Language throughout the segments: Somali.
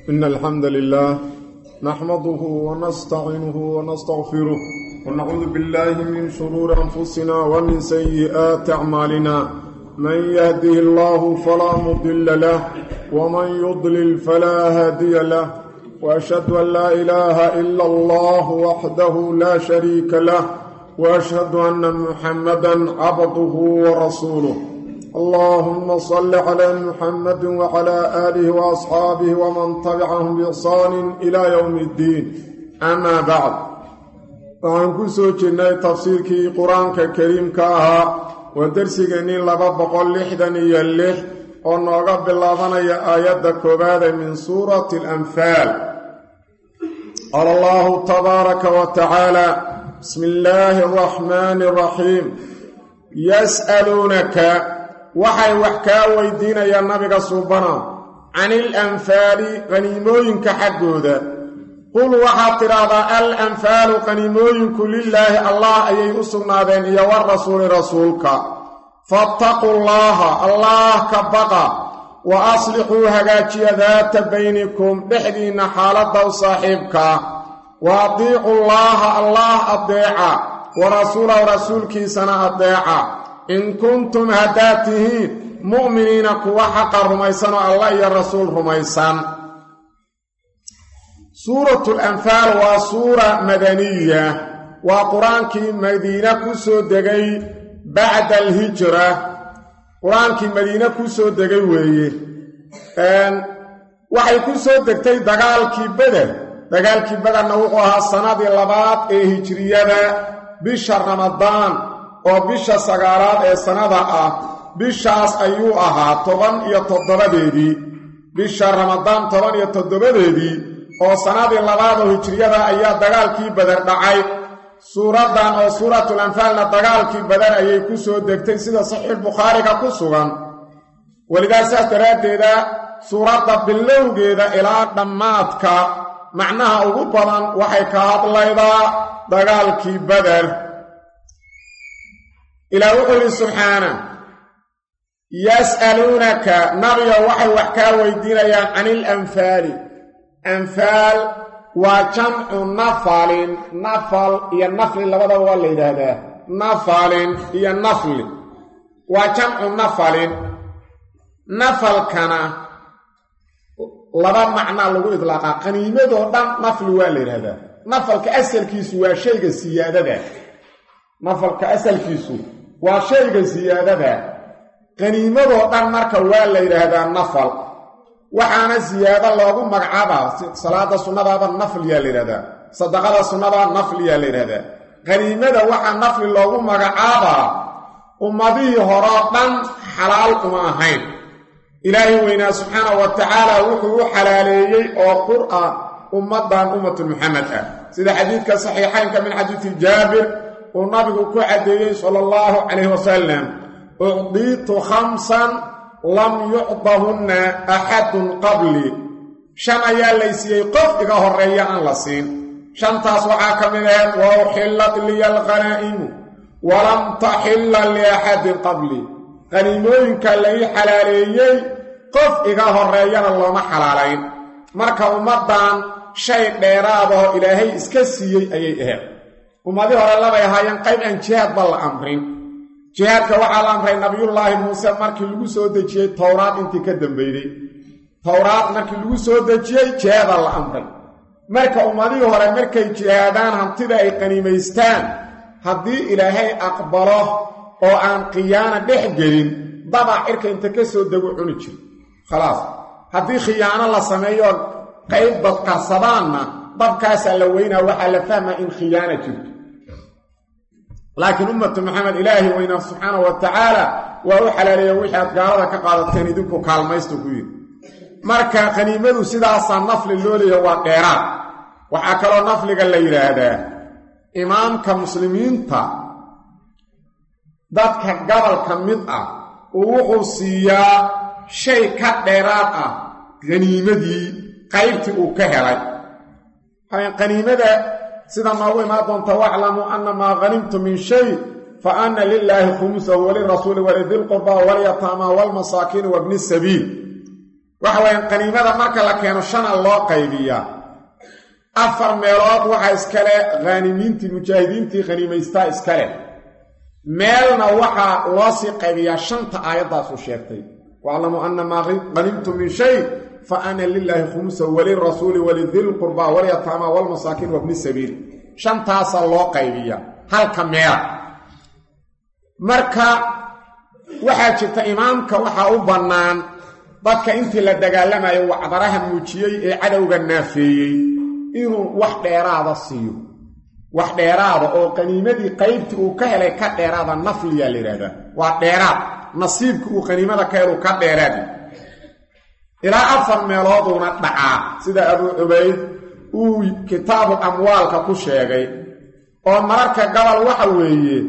إن الحمد لله نحمده ونستعينه ونستغفره ونعوذ بالله من شرور أنفسنا ومن سيئات أعمالنا من يهده الله فلا مضل له ومن يضلل فلا هادي له وأشهد أن لا إله إلا الله وحده لا شريك له وأشهد أن محمدا عبده ورسوله اللهم صل على محمد وعلى آله وأصحابه ومن تبعهم بإحسان إلى يوم الدين أما بعد waxaan ku soo jirnay tafsiirkii qur-aanka kariimka ahaa waa dersigeenii laba boqol lixdan iyo lix oo nooga bilaabanaya aayadda koowaade min suurati alanfaal qaala allahu tabaaraka wa tacaala bismi illaahi araxmaani araxiim yas'aluunaka waxay wax kaa weydiinayaan nabiga suubana can ilanfaali qaniimooyinka xaggooda qul waxaad tidhaahdaa al anfaalu qaniimooyinku lilaahi allah ayay u sugnaadeen iyo warasuuli rasuulka fattaquu llaaha allaah ka baqa wa aslixuu hagaajiya daata baynikum dhexdiinna xaaladda u saaxiibkaa wa adiicu llaaha allaah addeeca wa rasuulahu rasuulkiisana addeeca in kuntum haddaad tihiin mu'miniina kuwa xaqa rumaysan oo allah iyo rasuul rumaysan suuratu lanfaal waa suura madaniya waa qur-aankii madiine ku soo degay bacda alhijra qur-aankii madiine ku soo degay weeye waxay ku soo degtay dagaalkii beder dagaalkii bederna wuxuu ahaa sannadii labaad ee hijriyada bisha ramadaan oo bisha sagaalaad ee sannada ah bishaas ayuu ahaa toban iyo toddobadeedii bisha ramadaan toban iyo toddobadeedii oo sannadii labaad oo hijriyada ayaa dagaalkii bader dhacay suuraddan oo suuratul anfaalna dagaalkii bader ayay ku soo degtay sida saxiixbukhaariga ku sugan welidaa saas daraaddeeda suuradda bilowgeeda ilaa dhammaadka macnaha ugu badan waxay ka hadlaydaa dagaalkii bader ilaah wuxuu yidhi subxaana yas'aluunaka nabiga waxay wax kaa weydiinayaan can ilanfaali anfaal waa jamcu nafalin nafal iyo nafli labadaba waa la yidhaahdaa nafalin iyo nafli waa jamcu nafalin nafalkana laba macnaa lagu idlaaqaa qaniimadoo dhan nafli waa la yidhaahdaa nafalka asalkiisu waa shayga siyaadada nafalka asalkiisu waa shayga siyaadada qaniimadoo dhan marka waa la yidhaahdaa nafal waxaana siyaado loogu magacaabaa salaada sunnadaaba nafliyaa la yidhahdaa sadaqada sunnada nafliyaa la yidhahdaa qaniimada waxaa nafli loogu magacaabaa ummadihii horoo dhan xalaal uma ahayn ilaahay weynaa subxaana wa tacaala wuxuu u xalaaleeyey oo qur'an ummaddan ummatu muxamed ah sida xadiidka saxiixaynka min xadiidi jaabir uu nabigu ku caddeeyey sala allahu calayhi wasalam ucdiitu khamsan lam yucdahunna axadun qablii shan ayaa laysiiyey qof iga horreeya aan la siin shantaas waxaa ka mid ahayd wa uxillat liya alqanaa'imu walam taxilla liaxadin qablii qaniimooyinka lai xalaaleeyey qof iga horreeyana looma xalaalayn marka ummaddan shay dheeraadoo ilaahay iska siiyey ayay ahayd ummadii hore labay ahaayeen qayb aan jihaadba la amrin jihaadka waxaa la amray nabiyullaahi muuse markii lagu soo dejiyey towraad intii ka dambeeyey towraad markii lagu soo dejiyey jihaadaa la amray marka ummadihii hore markay jihaadaan hantida ay qaniimaystaan haddii ilaahay aqbalo oo aan khiyaano dhex gelin dabac cirka inta ka soo degu cuni jir khalaas haddii khiyaano la sameeyo qayb dadqarsadaanna dabkaasaa la weynaa waxaa la fahmaa in khiyaana jirto laakiin ummatu maxamed ilaahi weynaa subxaana wa tacaala waa u xalaaleeya wixii aad gaalada ka qaadateen idinku kaalmaysta ku yidhi marka qaniimadu sidaasaa nafli loo leeya waa dheeraad waxaa kaloo nafliga la yidhaahdaa imaamka muslimiinta dadka gobolka mid ah uu wuxuu siiyaa shay ka dheeraad ah qaniimadii qaybtii uu ka helay qaniimada sida noogu imaan doonta waclamuu anna maa hanimtu min shay fa anna lilaahi khumusahu walirasuuli walidilqurba walyataama walmasaakiini wabni sabiil waxa weeyaan qaniimada marka la keeno shana loo qaybiyaa afar meelood waxaa iskale khaanimiintii mujaahidiintii khaniimaystaa iskale meelna waxaa loo sii qaybiyaa shanta aayaddaasu sheegtay waaclamuu anna maa qanimtum min shay fa ana lilaahi khumusa walirasuuli walidilqurbaa walyataama walmasaakiin wabni sabiil shantaasaa loo qaybiyaa halka meel marka waxaa jirta imaamka waxaa u bannaan dadka intii la dagaalamayo wacdaraha muujiyey ee cadowga naafeeyey inuu wax dheeraada siiyo wax dheeraada oo qaniimadii qaybtii uu ka helay ka dheeraada nafliyaa la yidhahdaa waa dheeraad nasiibka uu qaniimada ka helu ka dheeraadi ilaa afar meelooduuna dhacaa sida abuu cubayd uu kitaabu amwaalka ku sheegay oo mararka gabal waxa weeye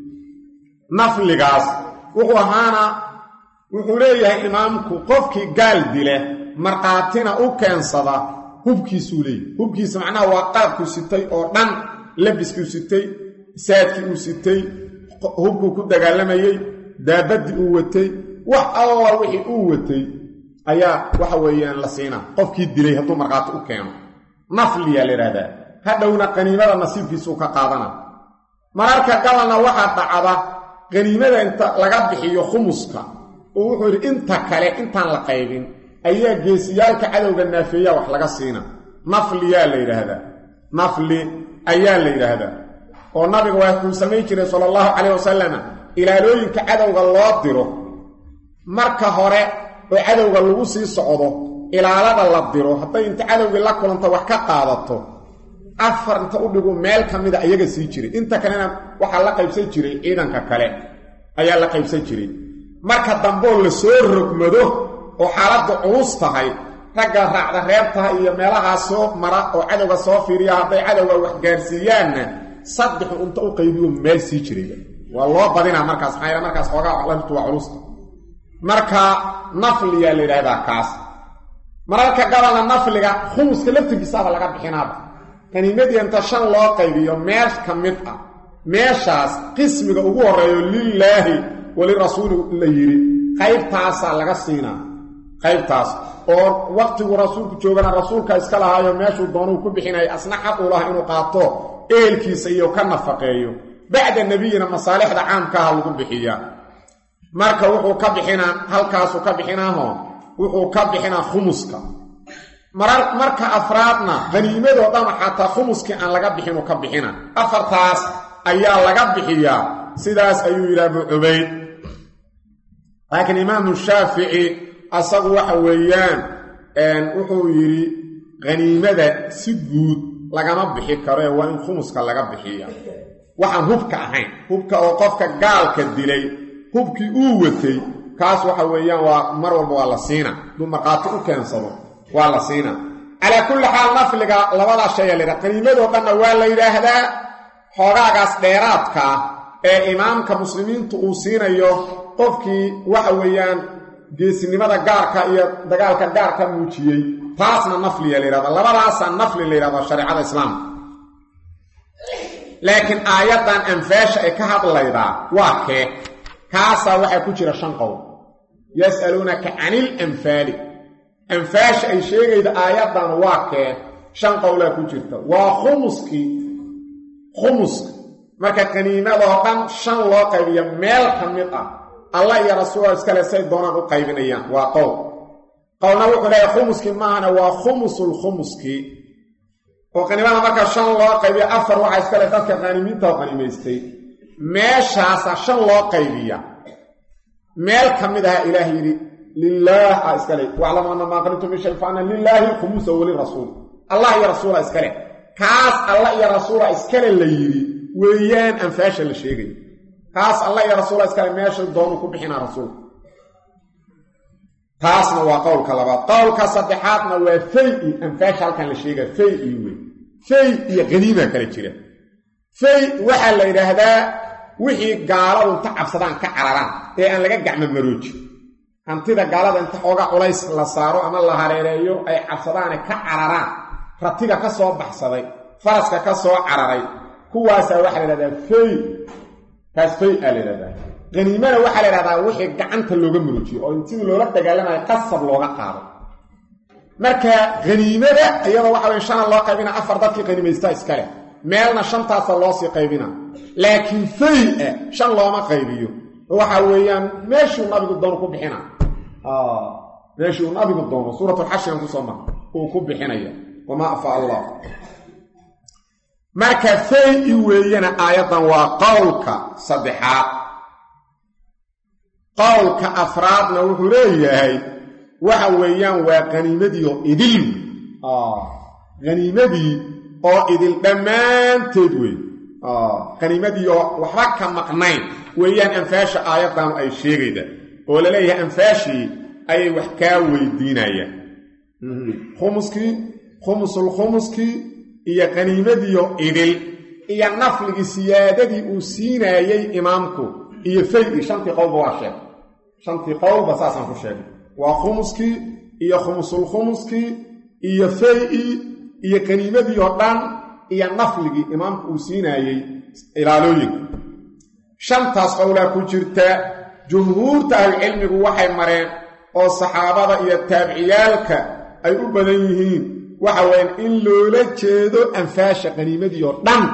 nafligaas wuxuu ahaana wuxuu leeyahay imaamku qofkii gaal dile markhaatina u keensada hubkiisuu leeyahy hubkiisa macnaha waa qalabkuu sitay oo dhan labiskuu sitay saadkii uu sitay hubkuu ku dagaalamayey daabaddii uu watay wax alla wixii uu watay ayaa waxa weeyaan la siinaa qofkii dilay hadduu markhaati u keeno nafliyaa la idhahdaa hadhowna qaniimada nasiibkiisuu ka qaadana mararka gabalna waxaa dhacda qaniimada inta laga bixiyo khumuska oo wuxuu yidhi inta kale intaan la qaybin ayaa geesiyaalka cadowga naafeeya wax laga siina nafliyaa la yidhaahdaa nafli ayaa la yidhaahdaa oo nabiga waa kuu samayn jiray sala allahu calayh wasalama ilaalooyinka cadowga loo diro marka hore oo cadowga lagu sii socdo ilaalada la diro hadday inta cadowgii la kulanta wax ka qaadato afar inta u dhigu meel ka mida iyaga sii jiray inta kalena waxaa la qaybsan jiray ciidanka kale ayaa la qaybsan jiray marka dambeoo la soo rogmado oo xaaladdu culus tahay ragga raacda reebtaha iyo meelahaa soo mara oo cadowga soo fiiriya hadday cadowga wax gaarsiiyaanna saddexu inta u qaybiyo meel sii jirayba waa loo badinaa markaas maxaa markaas xoogaa waxlantu waa culusta marka nafliyaa la yidhahdaa kaas mararka gabalna nafliga khumuska laftirkiisaaba laga bixinaaba kaniimadii inta shan loo qaybiyo meel ka mid ah meeshaas qismiga ugu horreeyo lilaahi walirasuuli la yidhi qaybtaasaa laga siinaa qaybtaas oo waqtigu rasuulku joogana rasuulka iska lahaayo meeshuu doonuu ku bixinaya asna xaq uu laha inuu qaato ehelkiisa iyo ka nafaqeeyo bacda nebiyina masaalixda caamkaaha lagu bixiyaa marka wuxuu ka bixinaa halkaasuu ka bixinaaho wuxuu ka bixinaa khumuska marka afraadna haniimadoo dhan xataa khumuskii aan laga bixinuu ka bixina afartaas ayaa laga bixiyaa sidaas ayuu yidhi abu cubayd laakiin imaamu shaafici asagu waxa weeyaan wuxuu yidhi haniimada si guud lagama bixi karo ee waa in khumuska laga bixiya waxaan hubka ahayn hubka oo qofka gaalka dilay hubkii uu watay kaas waxa weeyaan waa mar walba waa la siina duu markhaati u keensado waa la siina calaa kulli xaal nafliga labadaa shaya laydhaha qaniimadoo dhanna waa la yidhaahdaa xoogaagaas dheeraadkaa ee imaamka muslimiintu uu siinayo qofkii waxa weeyaan geesinimada gaarka iyo dagaalka gaarka muujiyey taasna nafliya la yidhahda labadaasaa nafli la yidhahda shareecada islaamka laakiin aayaddan anfaasha ay ka hadlaydaa waa kee kaasaa waxaa ku jira shan qowl yas'aluunaka canil anfaali anfaasha ay sheegayda aayaddan waa kee shan qowlaa ku jirta waa khumuskii khumuska marka qaniimadoo dhan shan loo qaybiyo meel ka mid ah allah iyo rasuula iskale say doonaan u qaybinayaan waa qowl qowlna wuxuu leeyahay khumuskii maahana waa khumusul khumuskii oo qaniimada marka shan loo qaybiyo afar waxaa iskale dadka qaanimiinta oo qaniimaystay meeshaasa shan loo qaybiya meel ka mid aha ilaah yidhi lilaah a iskale waclamu anna maa qanitum min shay fa ana lilaahi khumusa walirasuul allah iyo rasuula iskale kaas allah iyo rasuula iskale la yidhi weeyaan anfaasha la sheegayo kaas allah iyo rasuula iskale meesha doonuu ku bixinaa rasuulka taasna waa qowlka labaad qowlka saddexaadna waa fay-i anfaasha halkan la sheegaya fay-i wey fay iyo qaniimaa kala jira fay waxaa la yidhaahdaa wixii gaaladu inta cabsadaan ka cararaan ee aan laga gacmo maroojin hantida gaalada inta xooga culays la saaro ama la hareereeyo ay cabsadaane ka cararaan ratiga ka soo baxsaday faraska ka soo cararay kuwaasaa waxaa la yidhahdaa fay kaas fay aa la yidhahdaa qaniimana waxaa la yidhahdaa wixii gacanta looga maroojiyo oo intii loola dagaalamayo qasab looga qaado marka haniimada iyada waxa weye shana loo qaybina afar dadkii qaniimaysta iskale meelna shantaasa loosii qaybina laakiin fay-a shan looma qaybiyo waxa weeyaan meeshuu nabigu doono ku bixina meeshii uu nabigu doono suuratulxashigan kusoo mara uu ku bixinaya wamaa afa allah marka fay-i weeyana aayaddan waa qowlka saddexaad qowlka afraadna wuxuu leeyahay waxa weeyaan waa qaniimadii oo idil haniimadii oo idil dhammaanteed wey qaniimadii oo waxba ka maqnayn weeyaan anfaasha aayaddaanu ay sheegayda oo la leeyahay anfaashii ayay wax kaa weydiinayaan khumuskii khumusul khumuskii iyo qaniimadiioo idil iyo nafligii siyaadadii uu siinaayey imaamku iyo fay-i shantii qowlba waa sheegay shantii qowlba saasaan ku sheegay waa khumuskii iyo khumusul khumuskii iyo fay-i iyo qaniimadii oo dhan iyo nafligii imaamku uu siinaayey ilaalooyinka shantaas qowlaa ku jirta jumhuurta ahlucilmigu waxay mareen oo saxaabada iyo taabiciyaalka ay u badan yihiin waxa weyaan in loola jeedo anfaasha qaniimadii oo dhan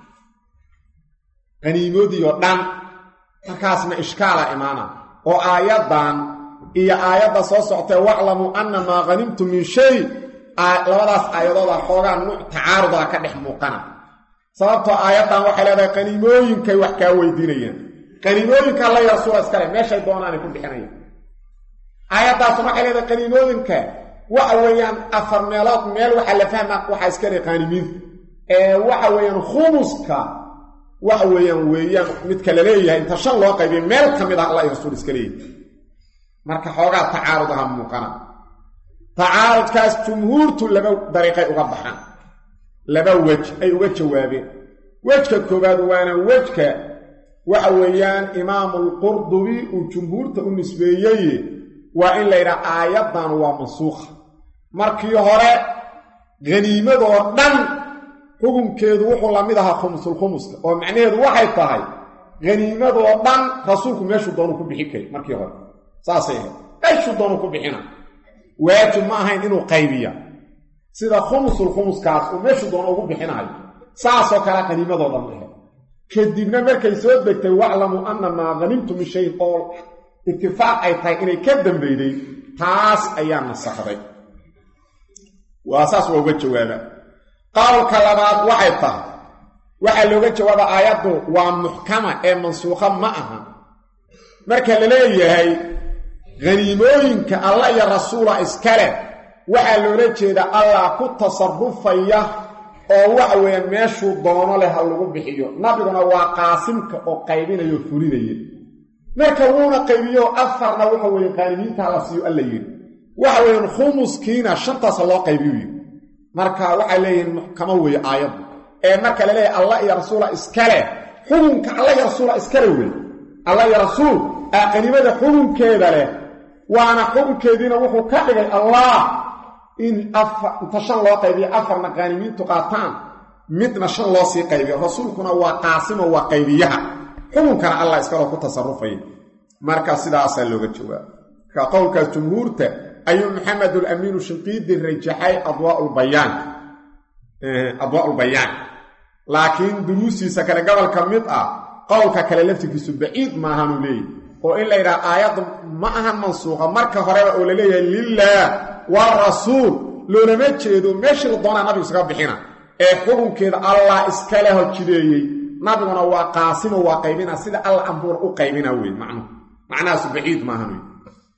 qaniimadii oo dhan markaasna ishkaala imaana oo aayaddan iyo aayadda soo soctee waclamuu anna maa hanimtum min shay labadaas aayadooda xoogaa nuuc tacaarudaa ka dhex muuqana sababtoo aayaddan waxay leedahay qaniimooyinkay wax kaa weydiinayaan qaniimooyinka alla ya rasuula iskale meeshay doonaanay ku bixinayaan aayaddaasuna waxay leedahay qaniimooyinka waxa weeyaan afar meelood meel waxaa la fahmaa waxaa iska le qaanimiinta ee waxa weeyaan khumuska waxa weeyaan weeyaan midka la leeyahay inta shan loo qaybiyo meel ka mid ah alla iyo rasuul iska leeyahay marka xoogaa tacaarud aha muuqana tacaarudkaas jumhuurtu laba dariiqay uga baxaan laba wej ay uga jawaabeen wejka koowaad waana wejka waxa weeyaan imaamulqurdubi uu jumhuurta u nisbeeyey waa in la yidhaha aayaddan waa mansuukha markii hore haniimadoo dhan xukunkeedu wuxuu la mid ahaa khumusulkhumuska oo macnaheedu waxay tahay haniimadoo dhan rasuulku meeshuu doonu ku bixin kari markii hore saasay ahayd meeshuu doonu ku bixina waajib ma ahayn inuu qaybiya sida khumusulkhumuskaas uu meeshuu doono ugu bixinayo saasoo kale haniimadoo dhan ahe kadibna markay soo degtay waclamuu anna maa hanimtu min shayin oo itifaaq ay tahay inay ka dambeyday taas ayaa nasakhday waa saas waa uga jawaaba qowlka labaad waxay tahay waxaa looga jawaaba aayaddu waa muxkama ee mansuukha ma aha marka la leeyahay haniimooyinka alla iyo rasuula iskale waxaa loola jeeda allah ku tasarufaya oo waxa weeyaan meeshuu doono leh ha lagu bixiyo nabiguna waa qaasimka oo qaybinaya oo fulinaya marka wuuna qaybiyo afarna waxa weeye qaanimiinta la siiyo alla yidhi waxa weeyaan khumuskiina shantaasa loo qaybiyu yidhi marka waxay leeyihiin muxkamo weeye aayaddu ee marka la leeyahay allah iyo rasuula iskale xukunka alla iyo rasuula iskale wey alla iyo rasuul aa qaniimada xukunkeeda leh waana xukunkeediina wuxuu ka dhigay allah in inta shan loo qaybiyo afarna qaanimiintu qaataan midna shan loo sii qaybiyo rasuulkuna waa qaasimo waa qaybiyaha xukunkana allah iskaloo ku tasarufaya marka sidaasaa looga jawaaba marka qowlkaas jumhuurta ayuu maxamedulamiinu shinqiidi rajaxay adwaaulbayaan adwaaulbayaan laakiin duruustiisa kale gobolka mid ah qowlka kale laftirkiisu baciid maahanuu leeyahy oo in la yidhaha aayaddu ma ahan mansuuqa marka horeba oo la leeyahay lilaah waarasuul loolama jeedo meeshii la doonaa nabigu isaga bixina ee xukunkeeda allah iskale hojideeyey nabiguna waa qaasimo waa qaybina sida alla ambuura u qaybina wey macnuhu macnahaasu baciid maahan wey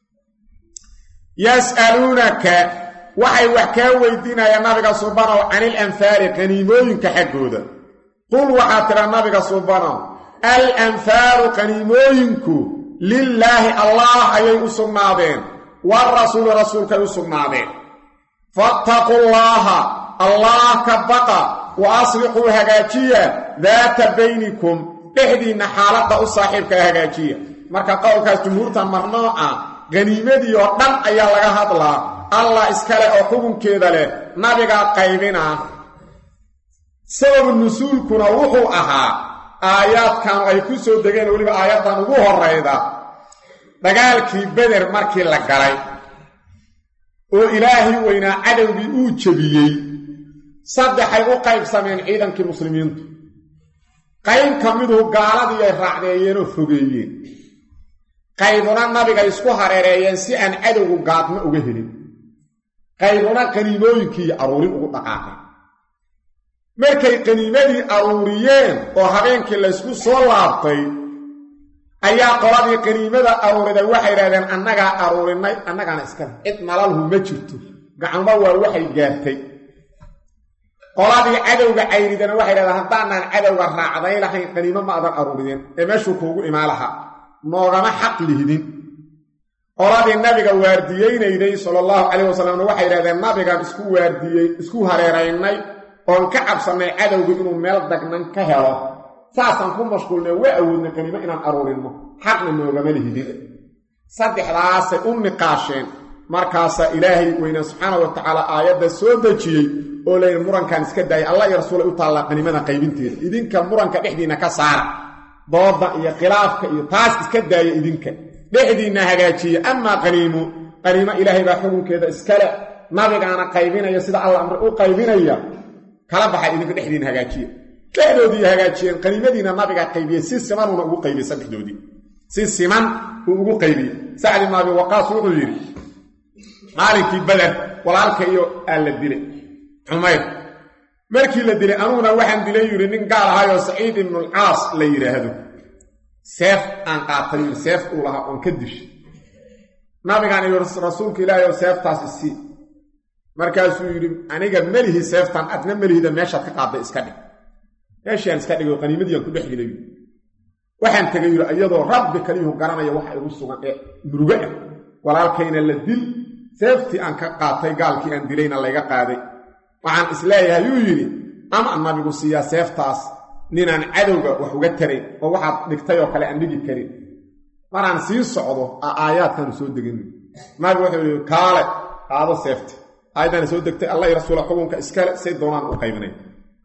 yas'aluunaka waxay wax kaa weydiinayaan nabiga subanow canil anfaali qaniimooyinka xaggooda qul waxaa tidha nabiga subanow al anfaalu qaniimooyinku lilaahi allah ayay u sugnaadeen waarasuuli rasuulkay u sugnaadeen fattaqu llaaha allah ka baqa wa aslixuu hagaajiya daata baynikum dhexdiinna xaaladda u saaxiibkaa hagaajiya marka qowlkaas jumhuurtan marnooca qaniimadii oo dhan ayaa laga hadlaa allah iskale oo xukunkeeda leh nabigaa qaybinaa sababu nusuulkuna wuxuu ahaa aayaadkan ay ku soo degeen weliba aayaddan ugu horayda dagaalkii beder markii la galay oo ilaahay weynaa cadowgii uu jebiyey saddexay u qaybsameen ciidankii muslimiintu qayb ka miduu gaaladii ay raacdeeyeenoo fogeeyeen qaybuna nabiga isku hareereeyeen si aan cadowgu gaadmo uga helin qaybuna qaniimooyinkii aruurin ugu dhaqaaqeen markay qaniimadii aruuriyeen oo habeenkii laysku soo laabtay ayaa qoladii qaniimada aruuriday waxay idhahdeen annagaa aruurinay annagaana iskale cid nalalhu ma jirto gacmo waa waxay gaartay qoladii cadowga cayridana waxay dhahdeen haddaanaan cadowga raacday lahayn qaniimo ma adan aruurideen ee meeshuu kuugu imaan lahaa noogama xaq lihdin qoladii nabiga waardiyeynayday sala allahu calayh wasalamna waxay idhahdeen nabigaan isku waardiyey isku hareeraynay oon ka cabsannay cadowgu inuu meel dagnan ka helo saasaan ku mashquulnay waa awoodnay qaniimo inaan aruurinno xaqna noogama lihidin saddexdaasay u niqaasheen markaasaa ilaahay weynaa subxaana wa tacaala aayadda soo dejiyey oo layidhi murankan iska daayay allah iyo rasuulay u taallaa qaniimada qaybinteeda idinka muranka dhexdiinna ka saara dooda iyo khilaafka iyo taas iska daaya idinka dhexdiinna hagaajiya amaa qaniimo qaniimo ilaahay baa xukunkeeda iskale nabigaana qaybinaya sida alla amre u qaybinaya kala baxay idinka dhexdiinna hagaajiya dhexdoodii hagaajiyeen qaniimadiina nabigaa qaybiyey si simanuuna ugu qaybiyey saddexdoodii si siman uu ugu qaybiyey sacd ibn abi waqaas wuxuu yidhi maalinkii bader walaalka iyo aa la dilay cumayr markii la dilay anuguna waxaan dilay yidhi nin gaal ahaayoo saciid ibnulcaas la yidhaahdo seef aan qaatay yidhi seef uu lahaa oon ka dishay nabigaan iyo rasuulka ilaahay oo seeftaas isii markaasuu yidhi aniga melihi seeftan adna melihida meeshaad ka qaadday iska dhig meeshiaan iska dhigay oo qaniimadiiaan ku dhex dilay waxaan tegay yidhi iyadoo rabbi kaliyuhu garanaya waxa igu sugan ee murugo ah walaalkayna la dil seeftii aan ka qaatay gaalkii aan dilayna layga qaaday waxaan isleeyahay yuu yidhi ama nabigu siiyaa seeftaas ninaan cadowga wax uga tarayn oo waxaad dhigtay oo kale aan dhigi karin maraan sii socdo aayaadkaanu soo degin nabigu wuxuu yidhi kaale qaado seefti aayaddaana soo degtay allah i rasuula xukunka iskale say doonaan u qaybinay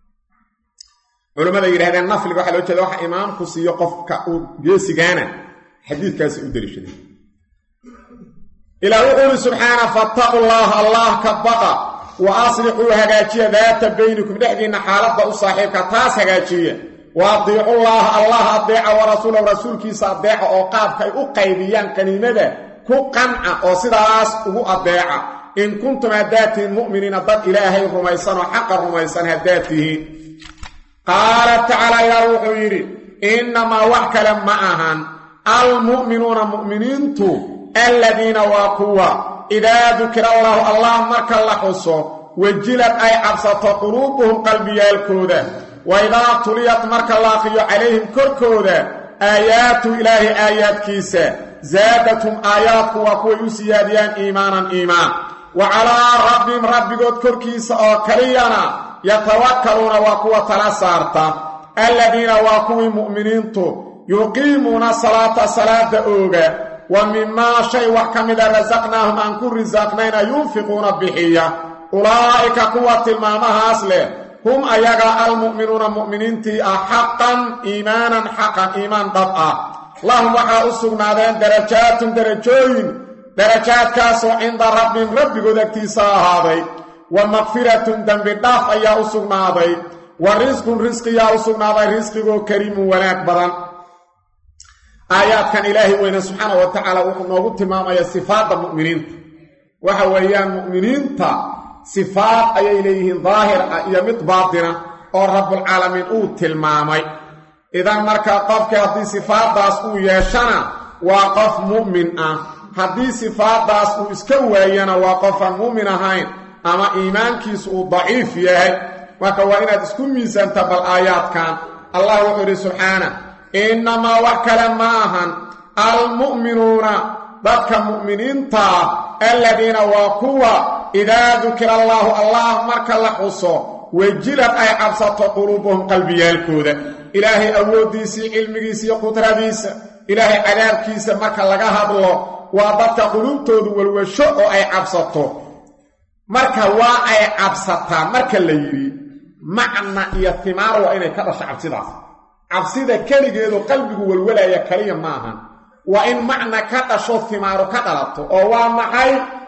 culammada yidhahdeen nafliga waxaa loo jeeda waxa imaamku siiyo qofka uu geesigaana xadiidkaasi u deliishaday ilaa wuxuu yidhi subxaana fattaqu llaha allah ka baqa wa aslixuu hagaajiya daata baynikum dhexdiinna xaaladda u saaxiibka taas hagaajiya wa adiicullaaha allah adeeca wa rasuulahu rasuulkiisa adeeca oo qaabka ay u qaybiyaan qaniimada ku qanca oo sidaas ugu adeeca in kuntum haddaad tihiin mu'miniina dad ilaahay rumaysan oo xaqa rumaysan haddaad tihiin qaala tacaala ilaah wuxuu yidhi innamaa wax kale ma ahan almu'minuuna mu'miniintu aladiina waa kuwa idaa dukira allaahu allah marka la xuso wejilad ay cabsato quluubuhum qalbiyaalkooda wa idaa tuliyat marka la aqriyo calayhim korkooda aayaatu ilaahi aayaadkiisa zaadathum aayaadku waa kuway u siyaadiyaan iimaanan iimaan wa calaa rabbihim rabbigood korkiisa oo kaliyana yatawakkaluuna waa kuwa tala saarta aladiina waa kuwii mu'miniintu yuqiimuuna salaata salaada ooga wa mimaa shay wax ka mida rasaqnaahum aan ku risaaqnayna yunfiquuna bixiya ulaa'ika kuwa tilmaamahaas leh hum ayaga almu'minuuna mu'miniintii ah xaqan iimaanan xaqan iimaan dhab ah lahum waxaa u sugnaadeen darajaatun darajooyin darajaadkaasoo cinda rabbihim rabbigood agtiisa ahaaday wa makfiratun dembi dhaaf ayaa u sugnaaday wa risqun risqiyaa u sugnaaday risqigoo kariimun wanaag badan aayaadkan ilaahay weyne subxaana wa tacaala wuxuu noogu tilmaamaya sifaadda mu'miniinta waxa weeyaan mu'miniinta sifaad ayay leeyihiin daahir ah iyo mid baatina oo rabbulcaalamiin uu tilmaamay idan markaa qofkii haddii sifaaddaas uu yeeshana waa qof mu'min ah haddii sifaaddaas uu iska waayana waa qofaan mu'min ahayn ama iimaankiisu uu daciif yahay marka waa inaad isku miisaanta bal aayaadkan allah wuxuu yidhi subxaana innamaa wax kale ma ahan almu'minuuna dadka mu'miniintaa aladiina waa kuwa idaa dukira allaahu allah marka la xuso wejilad ay cabsato quluubuhum qalbiyaalkooda ilaahay awooddiisii cilmigiisa iyo qudradiisa ilaahay cadaabkiisa marka laga hadlo waa dadka quluubtoodu walwasho oo ay cabsato marka waa ay cabsataa marka la yidhi macna iyo timaar waa inay ka dhasho cabsidaas cabsida keligeedu qalbigu walwalaya kaliya maahan waa in macna ka dhasho timaaru ka dhalato oo waa maxay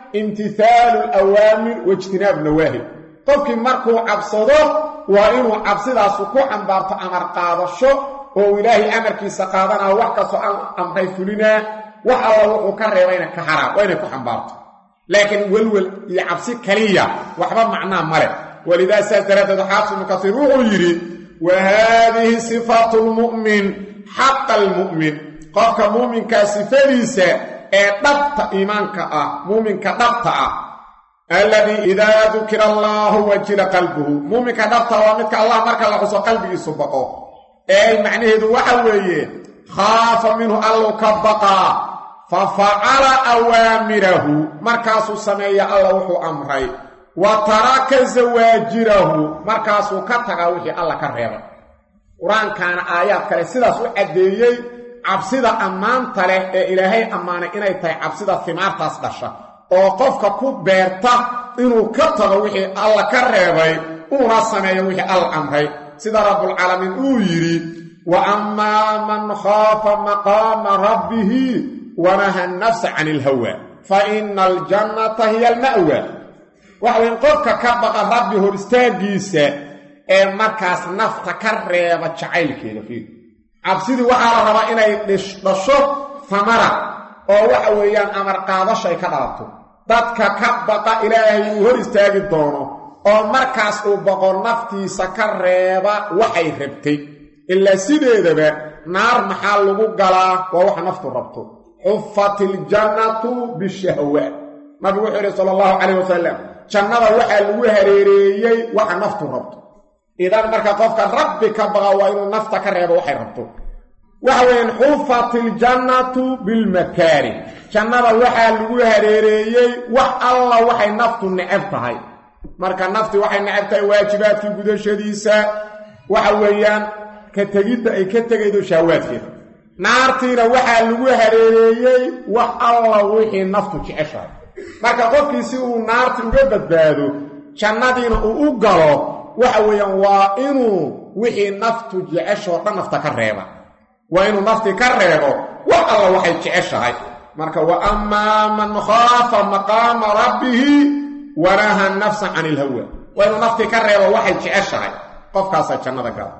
imtihaalu alawaamir waijtinaab nawaahi qofkii markuu cabsado waa inuu cabsidaasu ku xambaarto amar qaadasho oo ilaahay amarkiisa qaadanaa wax kastoo amray fulinaa wax alla wuxuu ka reebayna ka haraa waa inay ku xambaarto laakiin welwel iyo cabsi kaliya waxba macnaa male walidaa saas daraaddeed xaafis ibnu kasiir wuxuu yidhi wa haadihi sifaatu lmu'min xaqa almu'min qofka muuminkaa sifadiisa ee dhabta iimaanka ah muuminka dhabta ah alladii idaa dukira allaahu wajila qalbuhu muuminka dhabta waa midka allah marka la xuso qalbigiisu baqo ee macnaheedu waxa weeye khaafa minhu allu ka baqaa fa facala awaamirahu markaasuu sameeya alla wuxuu amray wa taraka zawaajirahu markaasuu ka tagaa wixii alla ka reebay qur-aankaana aayaad kale sidaas u caddeeyey cabsida ammaanta leh ee ilaahay ammaanay inay tahay cabsida himaartaas dhasha oo qofka ku beerta inuu ka tago wixii alla ka reebay uuna sameeyo wixii alla amray sida rabbulcaalamiin uu yidhi wa ammaa man khaafa maqaama rabbihi wanaha nafsa can ilhawa fa ina aljannata hiya alma'wa waxa weyn qofka ka baqa rabbi hor istaagiisa ee markaas nafta ka reeba jacaylkeeda fiir cabsidii waxaa la rabaa inay dhasho famara oo waxa weeyaan amar qaadasho ay ka dhalato dadka ka baqa ilaahay uu hor istaagi doono oo markaas uu boqo naftiisa ka reeba waxay rabtay ilaa sideedaba naar maxaa lagu galaa waa waxa naftu rabto xufat iljannatu bishahwaat nabigu wuxuu yidhi sala allahu calayh wasalam jannada waxaa lagu hareereeyey waxa naftu rabto idan marka qofka rabbi ka baqa waa inuu nafta ka reebo waxay rabto waxa weeyaan xufat iljannatu bilmakaari jannada waxaa lagu hareereeyey wax alla waxay naftu necab tahay marka nafti waxay necab tahay waajibaadkii gudashadiisa waxa weeyaan ka tegidda ay ka tegaydo shahwaadkeeda naartiina waxaa lagu hareereeyey wax alla wixii naftu jeceshahay marka qofkii si uu naarti uga badbaado jannadiina uu u galo waxa weeyaan waa inuu wixii naftu jeceshoo dhan nafta ka reeba waa inuu nafti ka reebo wax alla waxay jeceshahay marka wa ammaa man khaafa maqaama rabbihi wanaha nafsa can ilhawa waa inuu nafti ka reebo waxay jeceshahay qofkaasaa jannada gala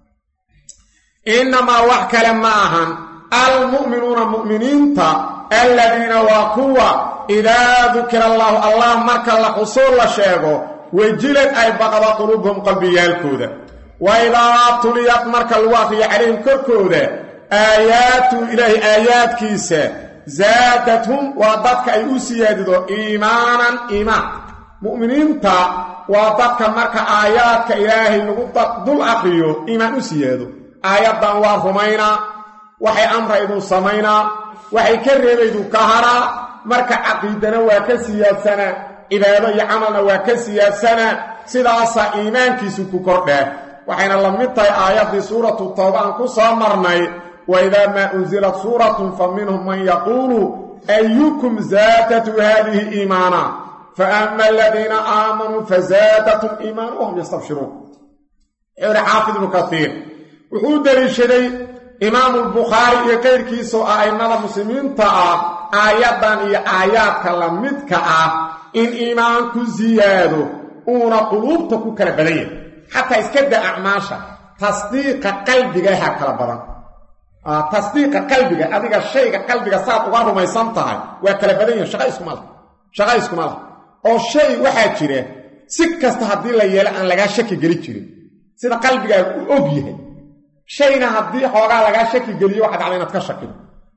innamaa wax kale ma ahan almu'minuuna mu'miniinta alladiina waa kuwa idaa dukira allaahu allah marka la xusuul la sheego wejilad ay baqda quluubuhum qalbiyaalkooda wa idaa tuliyad marka lagu akriyo calayhim korkooda aayaatu ilaahi aayaadkiisa zaadathum waa dadka ay u siyaadido iimaanan iimaan mu'miniinta waa dadka marka aayaadka ilaahay lagu dul akriyo iimaan u siyaado aayaddan waa rumaynaa waxay amraydu samaynaa waxay ka reebaydu ka haraa marka caqiidana waa ka siyaadsanaa cibaado iyo camalna waa ka siyaadsanaa sidaasaa iimaankiisu ku kordhaa waxayna la mid tahay aayaddii suuratu tawba aan ku soo marnay wa idaa maa unsilat suuratun fa minhum man yaquulu ayukum zaadatu haadihi iimaana fa ama aladiina aamanuu fazaadatum iimaana wahum yastabshiruun wuxuu ihi xaafid ibnu kasiir wuxuu u deliishaday imaamu lbukhaari iyo kayrkiisoo ah a'immada muslimiinta ah aayaddan iyo aayaadka la midka ah in iimaanku siyaado uuna quluubta ku kala badan yahay xataa iska da acmaasha tasdiiqa qalbigaha kala badan tasdiiqa qalbiga adiga shayga qalbiga saad uga rumaysan tahay waa kala badan yahay shaqa iskuma lah shaqa iskuma lah oo shay waxaa jira si kasta haddii la yeelo aan lagaa shaki geli jirin sida qalbigaaga u og yahay shayna haddii xoogaa lagaa shaki geliyo waxa dhacda inaad ka shakido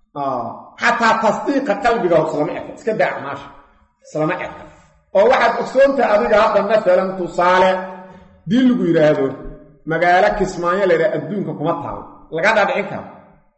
xataa tasdiiqa qalbiga islama eka iska da acmaasha islama eka oo waxaad ogsoontahay adiga hadda maalan tusaale dii lagu yidhaahdo magaalo kismaayo laydhaha adduunka kuma taalo laga dhaadhicin karo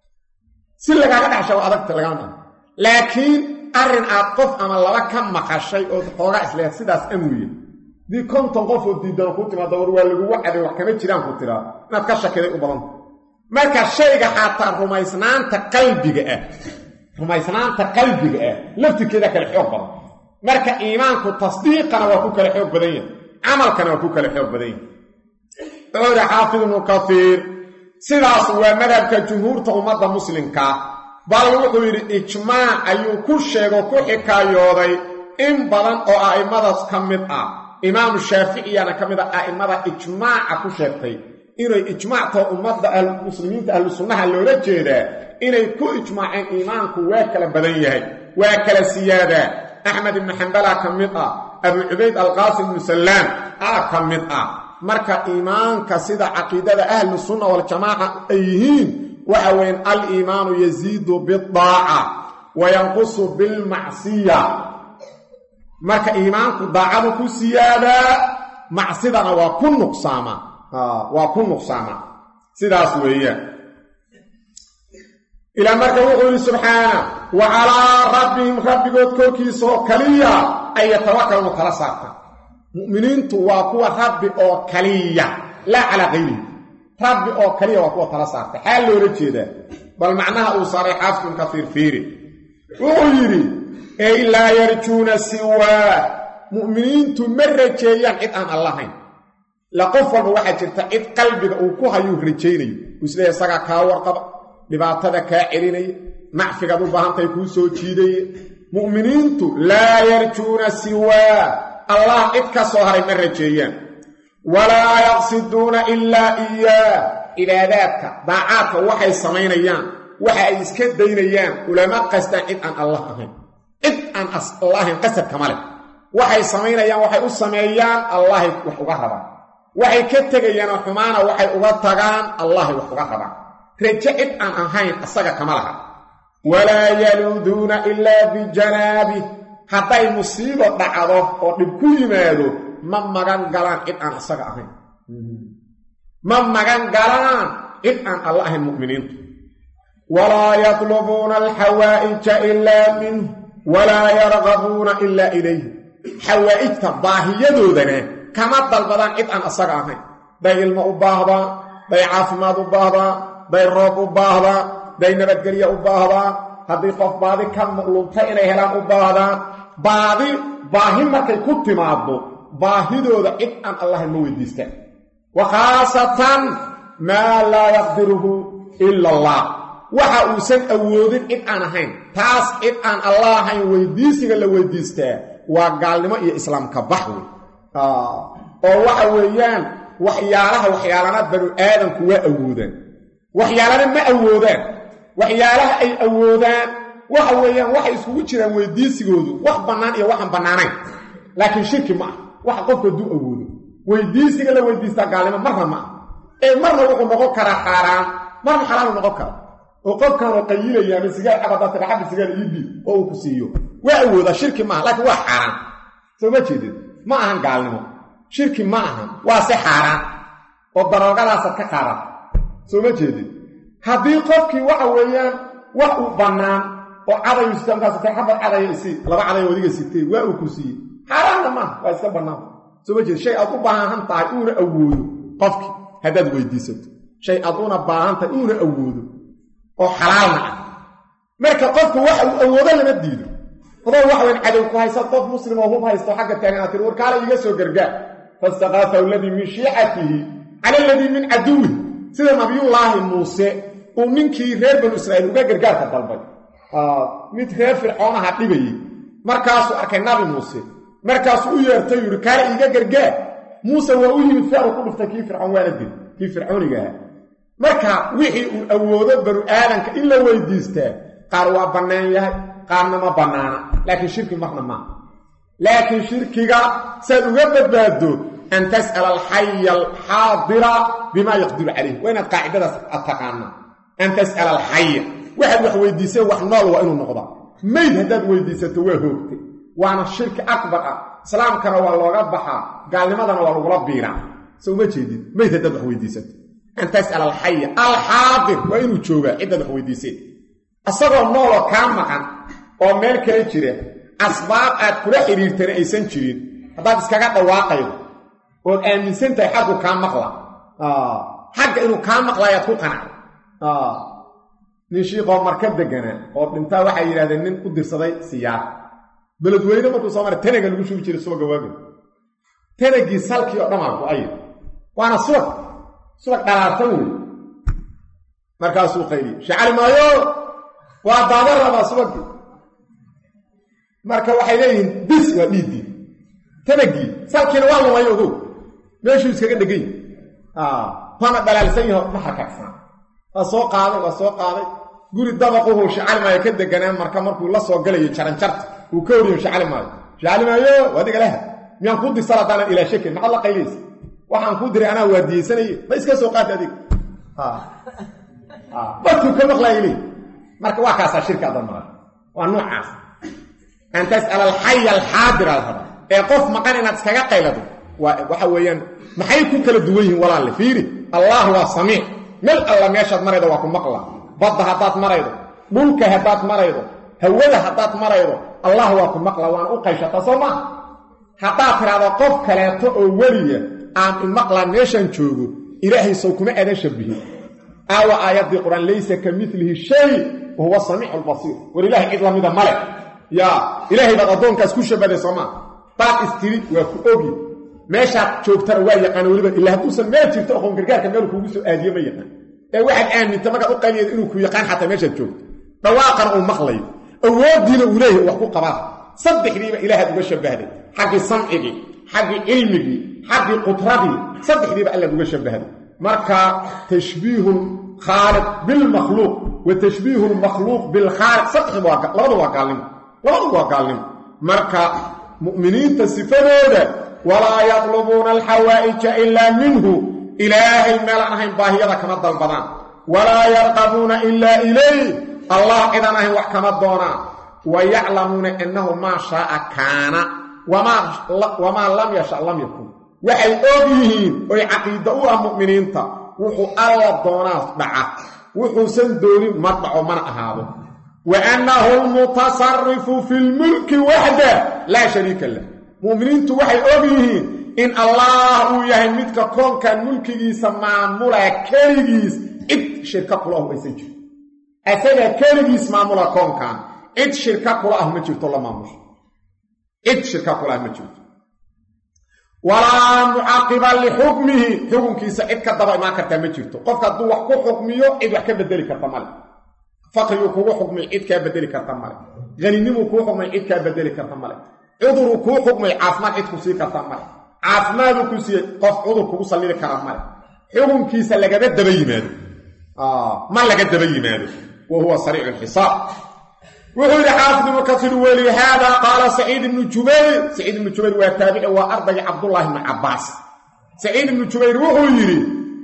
si lagaaga dhaxsha waa adagta lagama dhaho laakiin arrin aad qof ama laba ka maqashay ood xoogaa isleeyaad sidaas amuye dii konton qof oo diidano ku timaado war waa lagugu caday wax kama jiraan ku tiraa inaad ka shakiday u badanta marka shayga xataa rumaysnaanta qalbiga ah rumaysnaanta qalbiga ah laftirkeeda kale xoog badan marka iimaanku tasdiiqana waa ku kale xoog badan yahay camalkana waa ku kale xoog badan yahay wuxuu ihi xaafid ibnu kasiir sidaas waa madhabka jumhuurta ummadda muslimkaa bal wuxuu yidhi ijmaac ayuu ku sheego ku xikaayooday in badan oo a'immadaas ka mid ah imaamu shaaficiyana ka mid ah a'immada ijmaaca ku sheegtay inay ijmaactao ummadda muslimiinta ahlu sunnaha loola jeedaa inay ku ijmaaceen iimaanku waa kala badan yahay waa kala siyaadaa axmed ibnu xambalaa ka mid ah abu cubayd alqaasim ibnu sallaam aa ka mid ah marka iimaanka sida caqiidada ahlu sunna waljamaaca ay yihiin waxa weyan aliimaanu yaziidu bidaaca wa yanqusu bilmacsiya marka iimaanku daacadu ku siyaadaa macsidana waa ku nuqsaama waa ku nuqsaama sidaas weeyaan ilaa marka wuxuu yidhi subxaana wa calaa rabbihim rabbigood korkiisa oo kaliya ay yatawakalnu kala saarta mu'miniintu waa kuwa rabbi oo kaliya laa calaa kayrihi rabbi oo kaliya waa kuwa tala saarta xaal loola jeedaa bal macnaha uu saaray xaafidun kasiir fiiri wuxuu yidhi ey laa yarjuuna siwaa mu'miniintu ma rajeeyaan cid aan allahayn la qof walba waxaa jirta cid qalbiga uu ku hayuu rajaynayo uu isleeya isagaa kaa warqaba dhibaatada kaa celinaya nacfigaad u baahantahay kuu soo jiidaya mu'miniintu laa yarjuuna siwaa allah cid ka soo haray ma rajeeyaan walaa yaqsiduuna ilaa iyaa cibaadaadka daacaadka waxay samaynayaan waxa ay iska daynayaan ulama qastaan cid aan allah ahayn cid aan allah ahayn qasadkama leh waxay samaynayaan waxay u sameeyaan allahay wax uga rabaan waxay ka tegayaanoo xumaana waxay uga tagaan allahay wax uga rabaan raje cid aan ahayn asaga kama laha walaa yaluuduuna ilaa bijanaabi hadday musiibo dhacdo oo dhib ku yimaado ma magan galaan cid aan asaga ahayn ma magan galaan cid aan alla ahayn mu'miniintu walaa yatlubuuna alxawaa'ija ilaa minh walaa yargabuuna ilaa ilayh xawaa'ijta baahiyadoodana kama dalbadaan cid aan asaga ahayn day ilmo u baahdaan day caafimaad u baahdaan day roob u baahdaan day nabadgelya u baahdaan haddii qof baadi ka lunta inay helaan u baahdaan baadi baahi markay ku timaaddo baahidooda cid aan allahayn ma weydiistaan wa khaasatan maa laa yaqdiruhu ila allah waxa uusan awoodin cid aan ahayn taas cid aan allah ahayn weydiisiga la weydiistaa waa gaalnimo iyo islaamka bax wey oo waxa weeyaan waxyaalaha waxyaalana banu aadamku waa awoodaan waxyaalana ma awoodaan waxyaalaha ay awoodaan waxa weeyaan waxay iskugu jiraan weydiisigoodu wax bannaan iyo waxaan bannaanayn laakiin shirki ma ah waxa qofku hadduu awoodo weydiisiga la weydiistaa gaalnimo marna ma ah ee marna wuxuu noqon karaa xaaraan marna xalaalu noqon kara oo qofkaanoo qayilaya ama sigaar cabadaata xabbi sigaar iibi oo uu ku siiyo waa awoodaa shirki maaha laakiin waa xaaraan soo ma jeedid ma ahan gaalnimo shirki ma ahan waa si xaaraan oo daroogadaasad ka qaadata soo ma jeedid haddii qofkii waxa weeyaan wax uu bannaan oo cadayu sita markaasatay xabad cadaya isi laba caday wadiga sitee waa uu ku siiyey xaaraanna maaha waa iska bannaan soo ma jeedid shay aad u baahan tahay uuna awoodo qofkii haddaad weydiisato shay aad una baahan tahay uuna awoodo oo xalaalna ah marka qofku waxa uu awoodo lama diido adoo wax weyn cadow ku haysa qof muslim oo hub haysto xagga taagan aad tiri warkaala iiga soo gargaar fastaqaafahu aladii min shiicatihi cala aladii min caduwihi sida nabiyullaahi muuse uu ninkii reer banu israa'iil uga gargaarka dalbay mid reer fircoonaha dhibayey markaasuu arkay nabi muuse markaasuu u yeertay yidhi kaala iiga gargaar muuse waa u yimid feeru ku dhuftay kii fircoon waana dil kii fircooniga ahaa marka wixii uu awoodo banu aadanka in la weydiistaa qaar waa bannaan yahay qaarna ma bannaana laakiin shirki marna maaha laakiin shirkiga saad uga badbaado an tas'ala alxaya alxaadira bimaa yaqdiru calayh waa inaad qaacidadaas ad taqaanaa an tas'ala alxaya waxaad wax weydiiseen wax nool waa inuu noqdaa mayd haddaad weydiisato waa hoogtay waana shirki akbar ah islaamkana waa looga baxaa gaalnimadana waa lagula biiraa soo uma jeedid mayd haddaad wax weydiisato an tas'ala alxaya alxaadir waa inuu joogaa ciddaad wax weydiiseen asagoo nooloo kaa maqan oo meel kale jira asbaab aad kula xidhiirtana aysan jirin haddaad iskaga dhawaaqaydo ood aaminsan tahay xaggu kaa maqla xagga inuu kaa maqlaayaad ku qanacda nin shiiqoo marka deganaa oo dhintaa waxay yidhahdeen nin u dirsaday siyaar beledweyne markuu soo maray tanaga lagu shugi jiray subaga waaga tanagii salkii oo dhamaa go-ay waana subag subag dhalaartan wey markaasuu qayliye shacali maayo waa daada rabaa subagii marka waxay leeyihiin bis waa dhiiddii tanagii salkiina waa lumay ogow meeshuu iskaga dhegay waana dhalaalsan yaho ma harkagsan waa soo qaaday waa soo qaaday guri dabaquhu shacalimaayo ka deganaan marka markuu la soo galayo jaranjarta uu ka horiyo shacalimaayo shacalimaayo adiga leha miyaan kuu dirsal haddaanan ilaa shakin maxaad la qaylaysa waxaan kuu diray anaa waadiyeysanaye ma iska soo qaata adiga barkuu ka maqlaaya leey marka waa kaasaa shirka adan mara waa noocaas an tas'ala alxaya alxaadir aad raba ee qof maqan inaad iskaga qaylado waxa weeyaan maxay ku kala duwan yihiin walaalle fiiri allah waa samiic mel alla meeshaad maraydo waa ku maqla badda haddaad maraydo dhulka haddaad maraydo hawada haddaad maraydo allah waa ku maqla waana u qayshataa soo maaha haddaad tidhaahdo qof kaleeto oo weliya aan imaqlaa meeshaan joogo ilaahay sow kuma aadan shabihin aawa aayaddii qur-aan laysa ka milihi shay wa huwa samiicu lbasiir war ilaahay cid lamida male yaa ilaahay baad addoonkaas ku shabaday soo maa baad istiri waa ku ogi meeshaad joogtana waa yaqaana weliba ilaa hadduusan meel jirto oqoon gargaarka meel kuugu soo aadiye ma yaqaan ee waxaad aaminta markaad u qayliyada inuu ku yaqaan xataa meeshaad joogto dhawaaqana uu maqlayo awooddiina uu leeyahay wax ku qabaa saddexdiiba ilaahaad uga shabbahday xaggii samcigii xaggii cilmigii xaggii qudradii saddexdiiba allaad uga shabbahday marka tashbiihu lkhaaliq bilmakhluuq wa tashbiihu lmakhluuq bilkhaaliq saddexdiiba labadu waa gaalnimo labadu waa gaalnimo marka mu'miniinta sifadooda walaa yatlubuuna alxawaa'ija ilaa minhu ilaahay meelaan ahayn baahiyada kama dalbadaan walaa yarqabuuna ilaa ilayh allah cidaan ahayn wax kama doonaan wa yaclamuuna annahu maa shaaa kaana wamaa lam yasha lam yakun waxay og yihiin oy caqiida u ah mu'miniinta wuxuu alla doonaa dhaca wuxuusan doonin ma dhaco mana ahaado wa annahu lmutasarifu fi lmulki waxda laa shariika lah mu'miniintu waxay og yihiin in allah uu yahay midka koonkan mulkigiisa maamula keligiis cid shirka kula ah aysan jiro asaga keligiis maamula koonkan cid shirka kula ah ma jirto la maamusho cid shirka kula ah ma jirto walaa mucaaqiba lixukmihi xukunkiisa cid ka daba imaan kartaa ma jirto qofka hadduu wax ku xukmiyo cid wax ka bedeli karta male faqriguu kugu xukmay cid kaa bedeli karta male haninimuu kuu xukmay cid kaa bedeli karta male cuduruu kuu xukmay caafimaad cid ku sii karta male caafimaaduu ku siiyey qof cudur kugu sallidi kara male xukunkiisa lagama daba yimaado ma laga daba yimaado wa huwa sariicu lxisaab wuxuu yidhi xaafid ibnu kasiir walihaada qaala saciid ibnu jubayr saciid ibnu jubayr waa taabici waa ardagii cabdullaahi ibnu cabbaas saciid ibnu jubayr wuxuu yidhi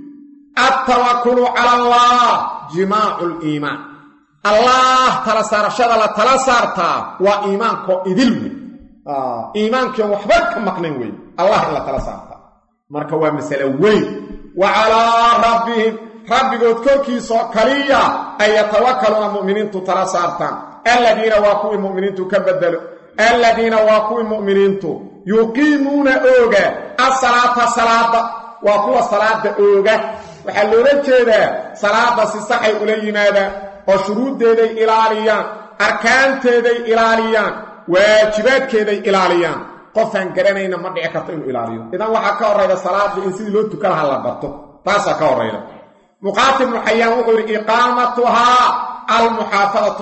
altawakulu cala allah jimaacu liimaan allah tala saarashada la tala saartaa waa iimaankoo idil wey iimaankion waxba ka maqnayn wey allah in la tala saartaa marka waa masale weyn wa calaa rabbihim rabbigood korkiisoo kaliya ay yatawakaluuna mu'miniintu tala saartaan alladiina waa kuwii mu'miniintu ka bedelo alladiina waa kuwii mu'miniintu yuqiimuuna ooga asalaata salaada waa kuwa salaada ooga waxaa loola jeedaa salaada si saxay ula yimaadaan oo shuruuddeeday ilaaliyaan arkaanteeday ilaaliyaan waajibaadkeeday ilaaliyaan qofaan garanayna ma dhici karto inuu ilaaliyo idan waxaa ka horrayda salaada in sidii loo tukan lahaa la barto taasaa ka horrayda muqaatil ibnu xayaan wuxuu yidhi iqaamatuhaa almuxaafadatu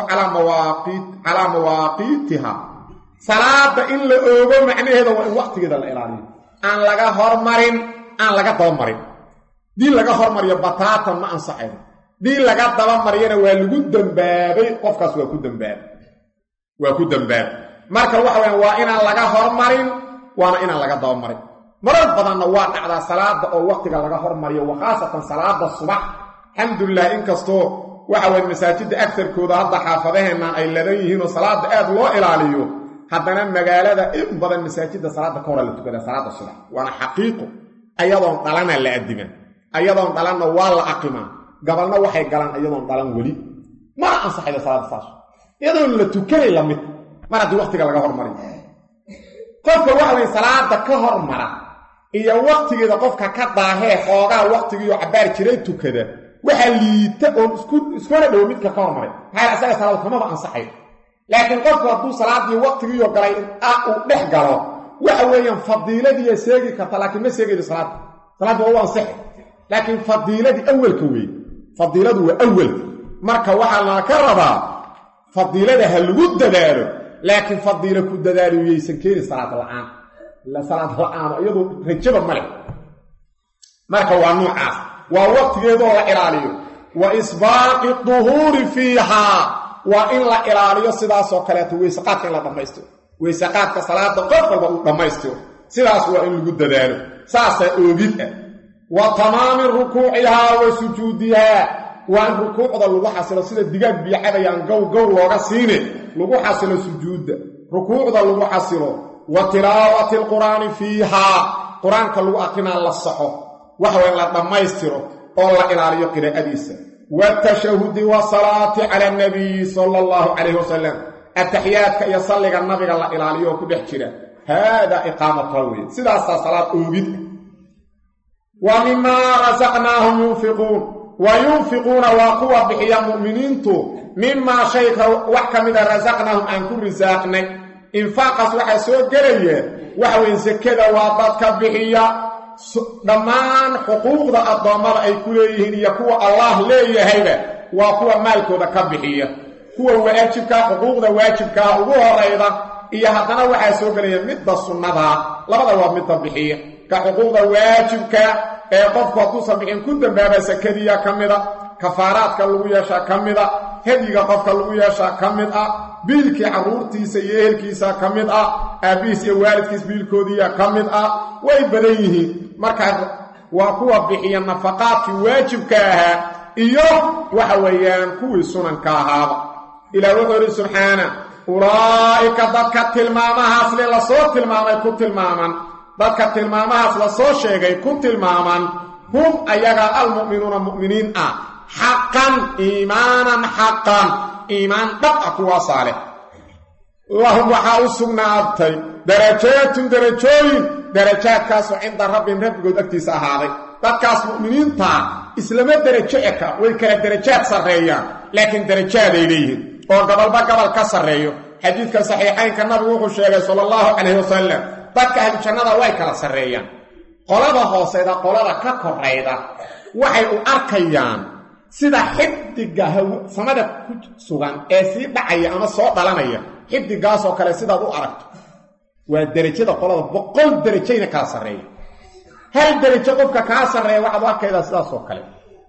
calaa mawaaqiitiha salaada in la oogo macnaheeda waa in waqtigeeda la ilaaliyo aan laga hormarin aan laga dabamarin dii laga hormariyo bataatan ma ansaxayn dii laga dabamariyana waa lagu dembaabay qofkaas waa ku dambaabay waa ku dambaabay marka waxa weyaan waa inaan laga hormarin waana inaan laga dabamarin marar badanna waa dhacdaa salaada oo waqtiga laga hormariyo wa khaasatan salaada subax alxamdulilah inkastoo waxa weye masaajidda agtarkooda hadda xaafadaheennan ay ladan yihiinoo salaada aad loo ilaaliyo haddana magaalada in badan masaajidda salaada ka hora la tukada salaada subax waana xaqiiqo ayadoon dhalana la addimaa ayadoon dhalanna waa la aqimaa gabalna waxay galaan iyadoon dhalan weli mana ansaxayda salaada saas iyadoon la tukanay lamid mar haddii waqtiga laga hormariyo qofka waxa weye salaada ka hormara iyo waqtigeeda qofka ka daahee xoogaa waqtigiiyo cabbaar jiray tukada waxaa liita oon iskuna dhowo midka ka hormaray maxaa asaga salaad kamaba ansaxay laakiin qofku hadduu salaadii waqtigiiyo galay uu dhex galo waxa weeyaan fadiiladiiya seegi karta laakiin ma seegaydo salaadda salaadda waa u ansaxay laakiin fadiiladii awelka weeye fadiiladu waa awelka marka waxaa laa ka rabaa fadiilada ha lagu dadaalo laakiin fadiilo ku dadaaliyo yaysan keeni salaad la-aan ila salaad la-aano iyadu rajaba ma leh marka waa nuucaas waa waqtigeedoo la ilaaliyo wa isbaaqi duhuuri fiihaa waa in la ilaaliyo sidaasoo kaleeto weysaqaadka in la dhammaystiro weysaqaadka salaada qof walba uu dhammaystiro sidaas waa in lagu dadaalo saasaa oogid ah wa tamaami rukuucihaa wa sujuudihaa waa in rukuucda lagu xasilo sida digaag biicadayaan gow gow looga siine lagu xasilo sujuudda rukuucda lagu xasilo wa tilaawati alqur'aani fiihaa qur-aanka lagu aqrinaa la saxo waxa waa in la dhammaystiro oo la ilaaliyo qiraa'adiisa watashahudi wasalaati cala anabiyi sala allahu calayhi wasalam ataxiyaadka iyo salliga nabiga la ilaaliyo oo ku dhex jira haadaa iqaamatuha weeye sidaasaa salaad oogid wa mimaa rasaqnaahum yunfiquun wa yunfiquuna waa kuwa bixiya mu'miniintu mimaa shayka wax ka mida rasaqnaahum aan ku risaaqnay infaaqaas waxaa soo gelaya waxa weeye sekada waa dadka bixiya dhammaan xuquuqda addoommada ay ku leeyihiin iyo kuwa allaah leeyahayba waa kuwa maalkooda ka bixiya kuwa waajibkaa xuquuqda waajibkaa ugu horayda iyo haddana waxaa soo gelaya midda sunnadaa labada waa midda bixiya ka xuquuqda waajibka ee qofku hadduusan bixin ku dambaaba sakadiya ka mida kafaaraadka lagu yeeshaa ka mida hedyiga qofka lagu yeeshaa ka mid ah biilkii carruurtiisa iyo ehelkiisa ka mid ah aabbihiis iyo waalidkiis biilkoodiiya ka mid ah way badan yihiin markaa waa kuwa bixiya nafaqaadkii waajibka ahaa iyo waxa weeyaan kuwii sunanka ahaaba ilaah wuxuu idhi subxaana ulaa'ika dadka tilmaamahaas le lasoo tilmaamay ku tilmaaman dadka tilmaamahaas lasoo sheegay ku tilmaaman hum ayagaa almu'minuuna mu'miniin ah xaqan iimaanan xaqan iimaan dhab ah kuwaasaa leh lahum waxaa u sugnaatay darajaatun darajooyin darajaadkaasoo cinda rabbin rabbigood agtiisa ahaaday dadkaas mu'miniintaa islama derajo eka way kala darajaad sarreeyaan laakiin darajaaday leeyihiin oo gabalba gabal ka sarreeyo xadiidka saxiixaynka nabigu wuxuu sheegay sala allahu calayhi wasalam dadka ahlu jannada way kala sarreeyaan qolada hooseyda qolada ka korayda waxay u arkayaan sida xidiga samada ku sugan ee sii dhacaya ama soo dhalanaya xidigaasoo kale sidaad u aragto waa derajada qolada boqol derajayna kala sarreeya hal derajo qofka kaa sarreeya waxaad u arkaydaa sidaasoo kale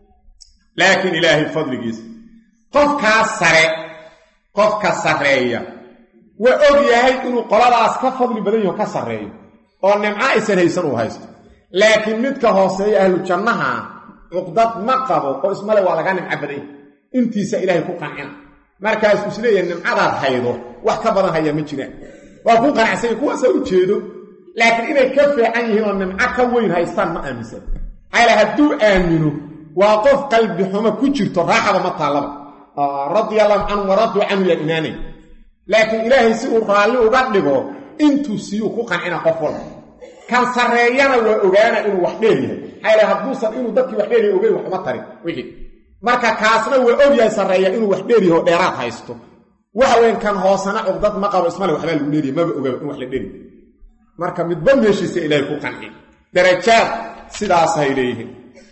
laakiin ilaahay fadligiisa qofkaa sare qofka sarreeya waa og yahay inuu qoladaas ka fadli badan yaho ka sarreeyo oo nimco aysan haysan uu haysto laakiin midka hooseeya ahlu jannaha cuqdad ma qabo oo ismale waa laga nimco badan yahy intiisa ilaahay ku qancina markaasuu isleeyahay nimcadaad haydo wax ka badan hayaa ma jiraan waa ku qanacsanya kuwaasa u jeedo laakiin inay ka fiican yihiin oo nimco ka weyn haystaan ma aaminsan maxaa hadduu aamino waa qof qalbi xumo ku jirto raaxaba ma taallaba radia allahu canhu waraduu canhu yaa imaanay laakiin ilaahay si uu raalli uga dhigo intuu siiyuu ku qancina qof walba kan sarreeyana waa ogaana inuu wax dheer yahay maxaa ilaha hadduusan inuu dadkii wax dheer yahay ogeyn wax uma tarin wixii marka kaasna waa ogyahay sarreeya inuu wax dheer yahay oo dheeraad haysto waxa weyn kan hoosana cugdad ma qabo ismale waxbaa lagu dheeriya maba ogaba in wax la dheri marka midba meeshiisa ilaahay ku qanci darajaad sidaasay leeyihiin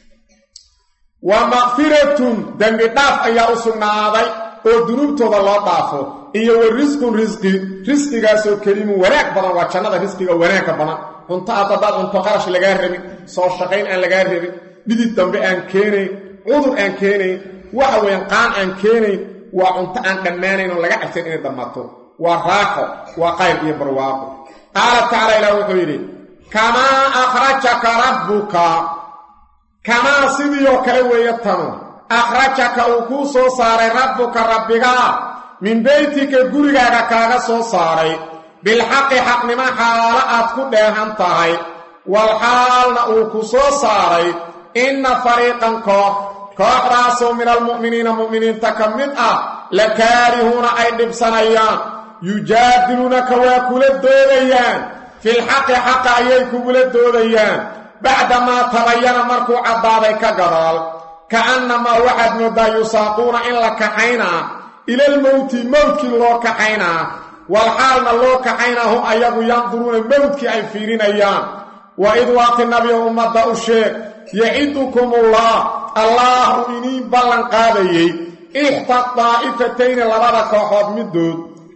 wa makfiratun dembi dhaaf ayaa u sugnaaday oo dunuubtooda loo dhaafo iyo wa risqun risqi risqigaasoo kelimun wanaag badan waa jannada risqiga wanaagga badan cunto addadaad cunto qarash lagaa rabin soo shaqayn aan lagaa rabin dhidid dambe aan keenayn cudur aan keenayn waxa weeyaan qaan aan keenayn waa cunto aan dhammaanayn oo laga cabsan inay dhammaato waa raaxo waa qayb iyo barwaaqo qaala tacaala ilaah wuxuu yidhi kamaa akhrajaka rabbuka kamaa sidii oo kale weeye tanu akhrajaka uu kuu soo saaray rabbuka rabbigaa min beytika gurigaaga kaaga soo saaray bilxaqi xaqnimo xaalo aad ku dheehan tahay wal xaalna uu ku soo saaray inna fariiqan koox kooxdaasoo min almu'miniina mu'miniinta ka mid ah la kaarihuuna ay dhibsanayaan yujaadiluunaka waa kula doodayaan filxaqi xaqa ayay kugula doodayaan bacdamaa tabayana markuu caddaaday ka gadaal ka'annamaa waxaad mooddaa yusaaquuna in la kaxaynaa ilalmowti mowdkii loo kaxaynaa walxaalna loo kaxaynaa hum ayagu yanduruuna mowdkii ay fiirinayaan wa id waaqti nabiga ummadda u sheeg yacidukumullah allaah uu iniin ballan qaadayey ixda daa'ifatayni labada kooxood middood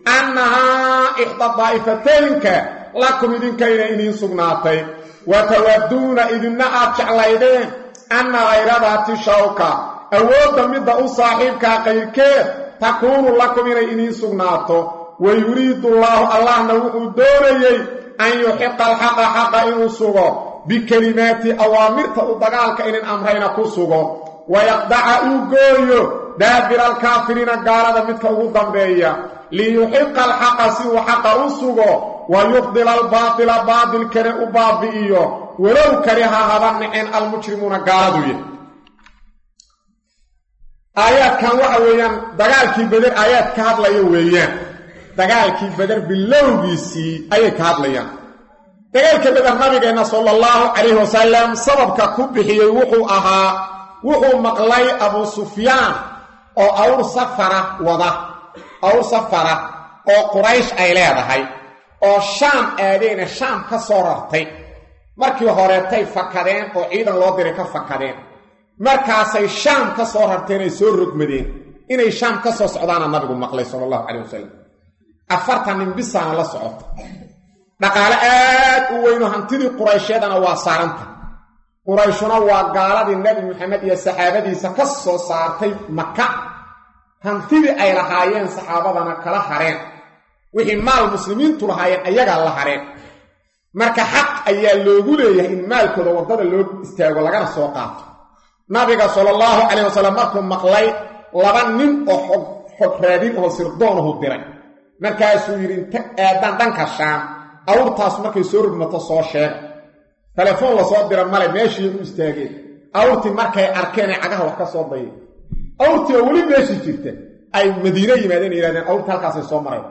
annahaa ixda daa'ifataynka lakum idinkayna idiin sugnaatay wa tawaduuna idinna aad jeclaydeen anna hayradaati shawka awoodda midda u saaxiibkaa qayrkeed takuunu lakum inay idiin sugnaato wa yuriidu allaahu allahna wuxuu doonayey an yuxiqa alxaqa xaqa inuu sugo bikelimaati awaamirta u dagaalka inin amrayna ku sugo wayaqdaca uu gooyo daabira alkaafiriina gaalada midka ugu dambeeya liyuxiqa alxaqa si uu xaqa u sugo wa yubdila albaatila baadilkana u baabi'iyo walow kariha haba nicin almujrimuuna gaaladuya aayaadkan waxa weeyaan dagaalkii beder aayaad ka hadlaya weeyaan dagaalkii beder bilowgiisii ayay ka hadlayaan dagaalka beder nabigeenna sala allahu calayhi wasalam sababka ku bixiyey wuxuu ahaa wuxuu maqlay abuu sufyaan oo awr safara wada awr safara oo quraysh ay leedahay oo shaam aadeena shaam ka soo rartay markii horeetay fakadeen oo ciidan loo diray ka fakadeen markaasay shaam ka soo rarteen ay soo rogmadeen inay shaam ka soo socdaana nabigu maqlay sala allahu calayh wasalam afartan nin bisaana la socota dhaqaale aad u weyno hantidii qurayshyadana waa saaranta qurayshuna waa gaaladii nebi maxamed iyo saxaabadiisa ka soo saartay maka hantidii ay lahaayeen saxaabadana kala hareen wixii maal muslimiintu lahaayeen ayagaa la hareen marka xaq ayaa loogu leeyahay in maalkooda waddada loo istaago lagana soo qaato nabiga sala allahu calayh wasalam markuu maqlay laba nin oo xog xog raadin oo sirdoonahu diray markaasuu yidhi inta aadaan dhanka shaam awrtaas markay soo rogmato soo sheega telefoon lasoo dira male meeshii u istaageen awrtii markay arkeen ay cagaha wax ka soo dayeen awrtii oo weli meeshii jirta ay madiine yimaadeen yihahdeen awrtii halkaasay soo marayda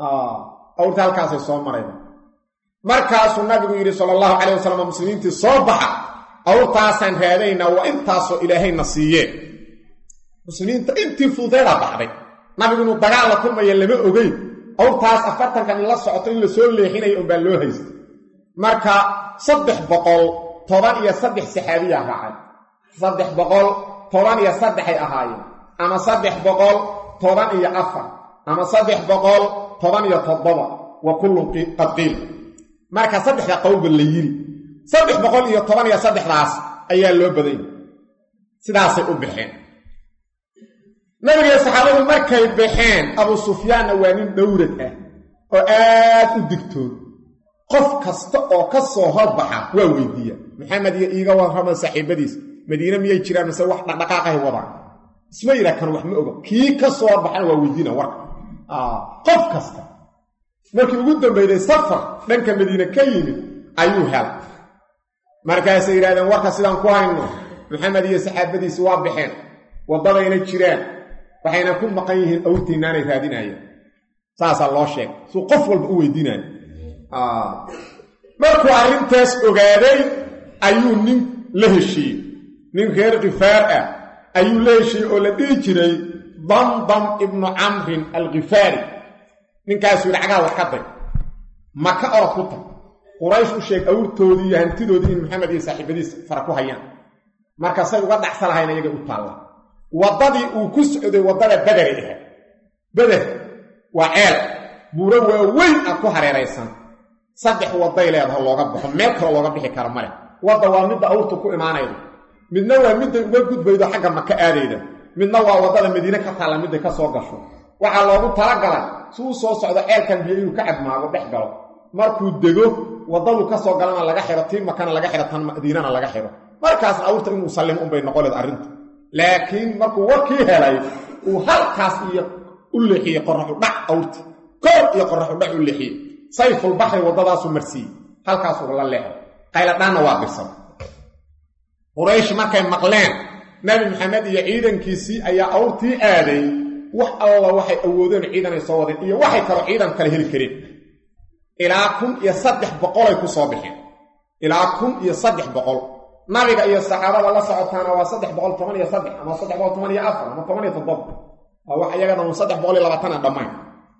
awrtii halkaasay soo marayda markaasuu nabigu yidhi sala allahu calayh wasalam muslimiintii soo baxa awrtaasaan raadaynaa waa intaasoo ilaahayna siiyeen muslimiinta intii fudeeda baxday nabigu inuu dagaal la kulmaya lama ogeyn awrtaas afartankan in la socoto in lasoo leexinayo unbaa loo haystay marka saddex boqol toban iyo saddex saxaabiyaa raacay saddex boqol toban iyo saddexay ahaayeen ama saddex boqol toban iyo afar ama saddex boqol toban iyo toddoba wa kullun qad qiil marka saddexda qowlba la yiri saddex boqol iyo toban iyo saddexdaas ayaa loo badanya sidaasay u baxeen nabiga saxaabadu markay baxeen abuu sufyaanna waa nin dhowrad ah oo aad u digtoon qof kasta oo ka soo horbaxa waa weydiiya maxamed iyo iiga warrama saaxiibadiis madiine miyay jiraan mise wax dhaqdhaqaaqahay wadaan isma yidhaa kan wax ma oga kii ka soo horbaxana waa weydiina warka qof kasta markii ugu dambayday safar dhanka madiine ka yimid ayuu helay markaasay yidhahdeen warka sidaan ku hayno maxamed iyo saxaabadiisi waa baxeen waddadayna jiraan waxayna ku maqan yihiin awrtiinaanay raadinayeen saasaa loo sheegay suu qof walba u weydiinayo markuu arrintaas ogaaday ayuu nin la heshiiyey nin reer khifaar ah ayuu la heshiiyey oo la dhihi jiray damdam ibnu camrin alkhifaari ninkaasuu yidhi cagaha wax ka day maka orod ku tag quraysh u sheeg awrtoodii iyo hantidoodii in maxamed iyo saaxiibadiis fara ku hayaan marka say uga dhacsa lahayn ayaga u taalla waddadii uu ku socday waddada bederay ahayd beder waa ceel buuro waaweyn ah ku hareeraysan saddex wadday leedaho looga baxo meel kaloo looga bixi karo male wadda waa midda awrtu ku imaanayda midna waa midday uga gudbaydo xagga maka aadayda midna waa waddada madiine ka taalla midday ka soo gasho waxaa loogu talagalay si uu soo socdo ceelkan biyo inuu ka cadmaago dhex galo markuu dego waddadu ka soo galana laga xiro tii makana laga xiro tan madiinana laga xiro markaasna awrta inuu sallimo unbay noqoleed arrintu laakiin markuu warkii helay uu halkaas iyo u leexiyey qoraxu dhac awrti kor iyo qoraxu dhac u leexiyey sayfulbaxri waddadaasuu marsiiyey halkaasuu la leexay qayladhaanna waa dirsan quraysh markay maqleen nabi maxamed iyo ciidankiisii ayaa awrtii aaday wax alla waxay awoodeen ciidanay soo wadeen iyo waxay kaloo ciidan kale heli kareen ilaa kun iyo saddex boqolay ku soo baxeen ilaa kun iyo saddex boqol nabiga iyo saxaabada la socotaana waa saddex boqol toban iyo saddex ama saddex boqol toban iyo afar ama toban iyo toddoba waa wax iyagana un saddex boqol iyo labaatan aan dhammayn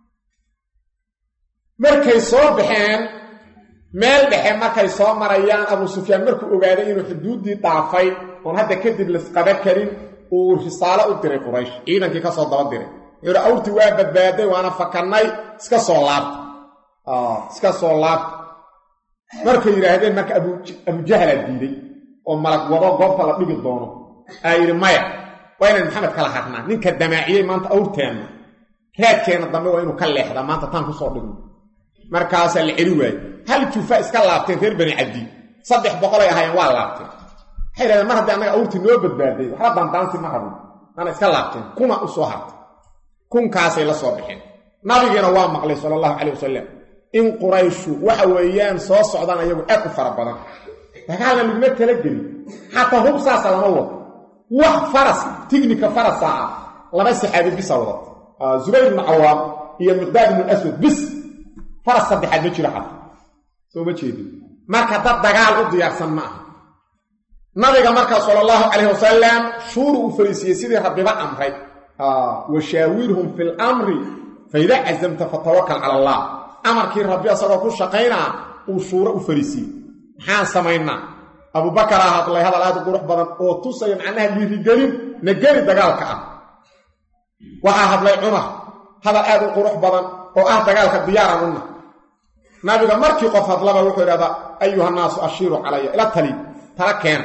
markay soo baxeen meel dhexe markay soo marayaan abuu sufyaan markuu ogaaday inuu xuduuddii dhaafay oon hadda kadib lasqaba karin uu risaalo u diray quraysh ciidankii ka soo daba diray wuxuu yidhi awrtii waa badbaaday waana fakannay iska soo laabta iska soo laabta markay yidhaahdeen marka abujahlaa diiday oo malag wado goobta la dhigi doono aa yidhi maya waa inaan maxamed kala hadnaa ninka damaaciyey maanta awrteenna raadkeenna dambe waa inuu ka leexdaa maanta taan ku soo dhigno markaasaa la celi waaye hal jufa iska laabteen reer bani cabdi saddex boqolay ahaayeen waa laabteen waxay yidhahdeen mar haddii annaga awrtii noo badbaaday waxba daandaansi ma rabin ana iska laabteen kuna u soo hartay kunkaasay la soo baxeen nabigiina waa maqlay sala allahu calay wasalam in qurayshu waxa weeyaan soo socdaan ayagu aad u fara badan dagaalna laguma talagelin xataa hub saasa lama wado wax faras tignika farasaa ah laba saxaabi bisa wadata zubayr ibnu cawaam iyo miqdaad ibnu aswad bis faras saddexaad ma jiro xataa soo ma jeedin marka dad dagaal u diyaarsan ma aha nabiga markaa sala allahu calayh wasalam shuuru u fariisiyey sidii rabbiba amray washaawirhum fi lamri faidaa cazamta fatawakal cala allah amarkii rabbi asagoo ku shaqaynaa uu shuuro u fariisiyey maxaan samaynaa abubakaraa hadlay hadal aad u qurux badan oo tusaya macnaha dhiirigelin na geli dagaalka ah waxaa hadlay cumar hadal aad u qurux badan oo ah dagaalka diyaaran una nabiga markii qof hadlaba wuxuu idhahdaa ayuhannaasu ashiiru calaya ila tali tala keena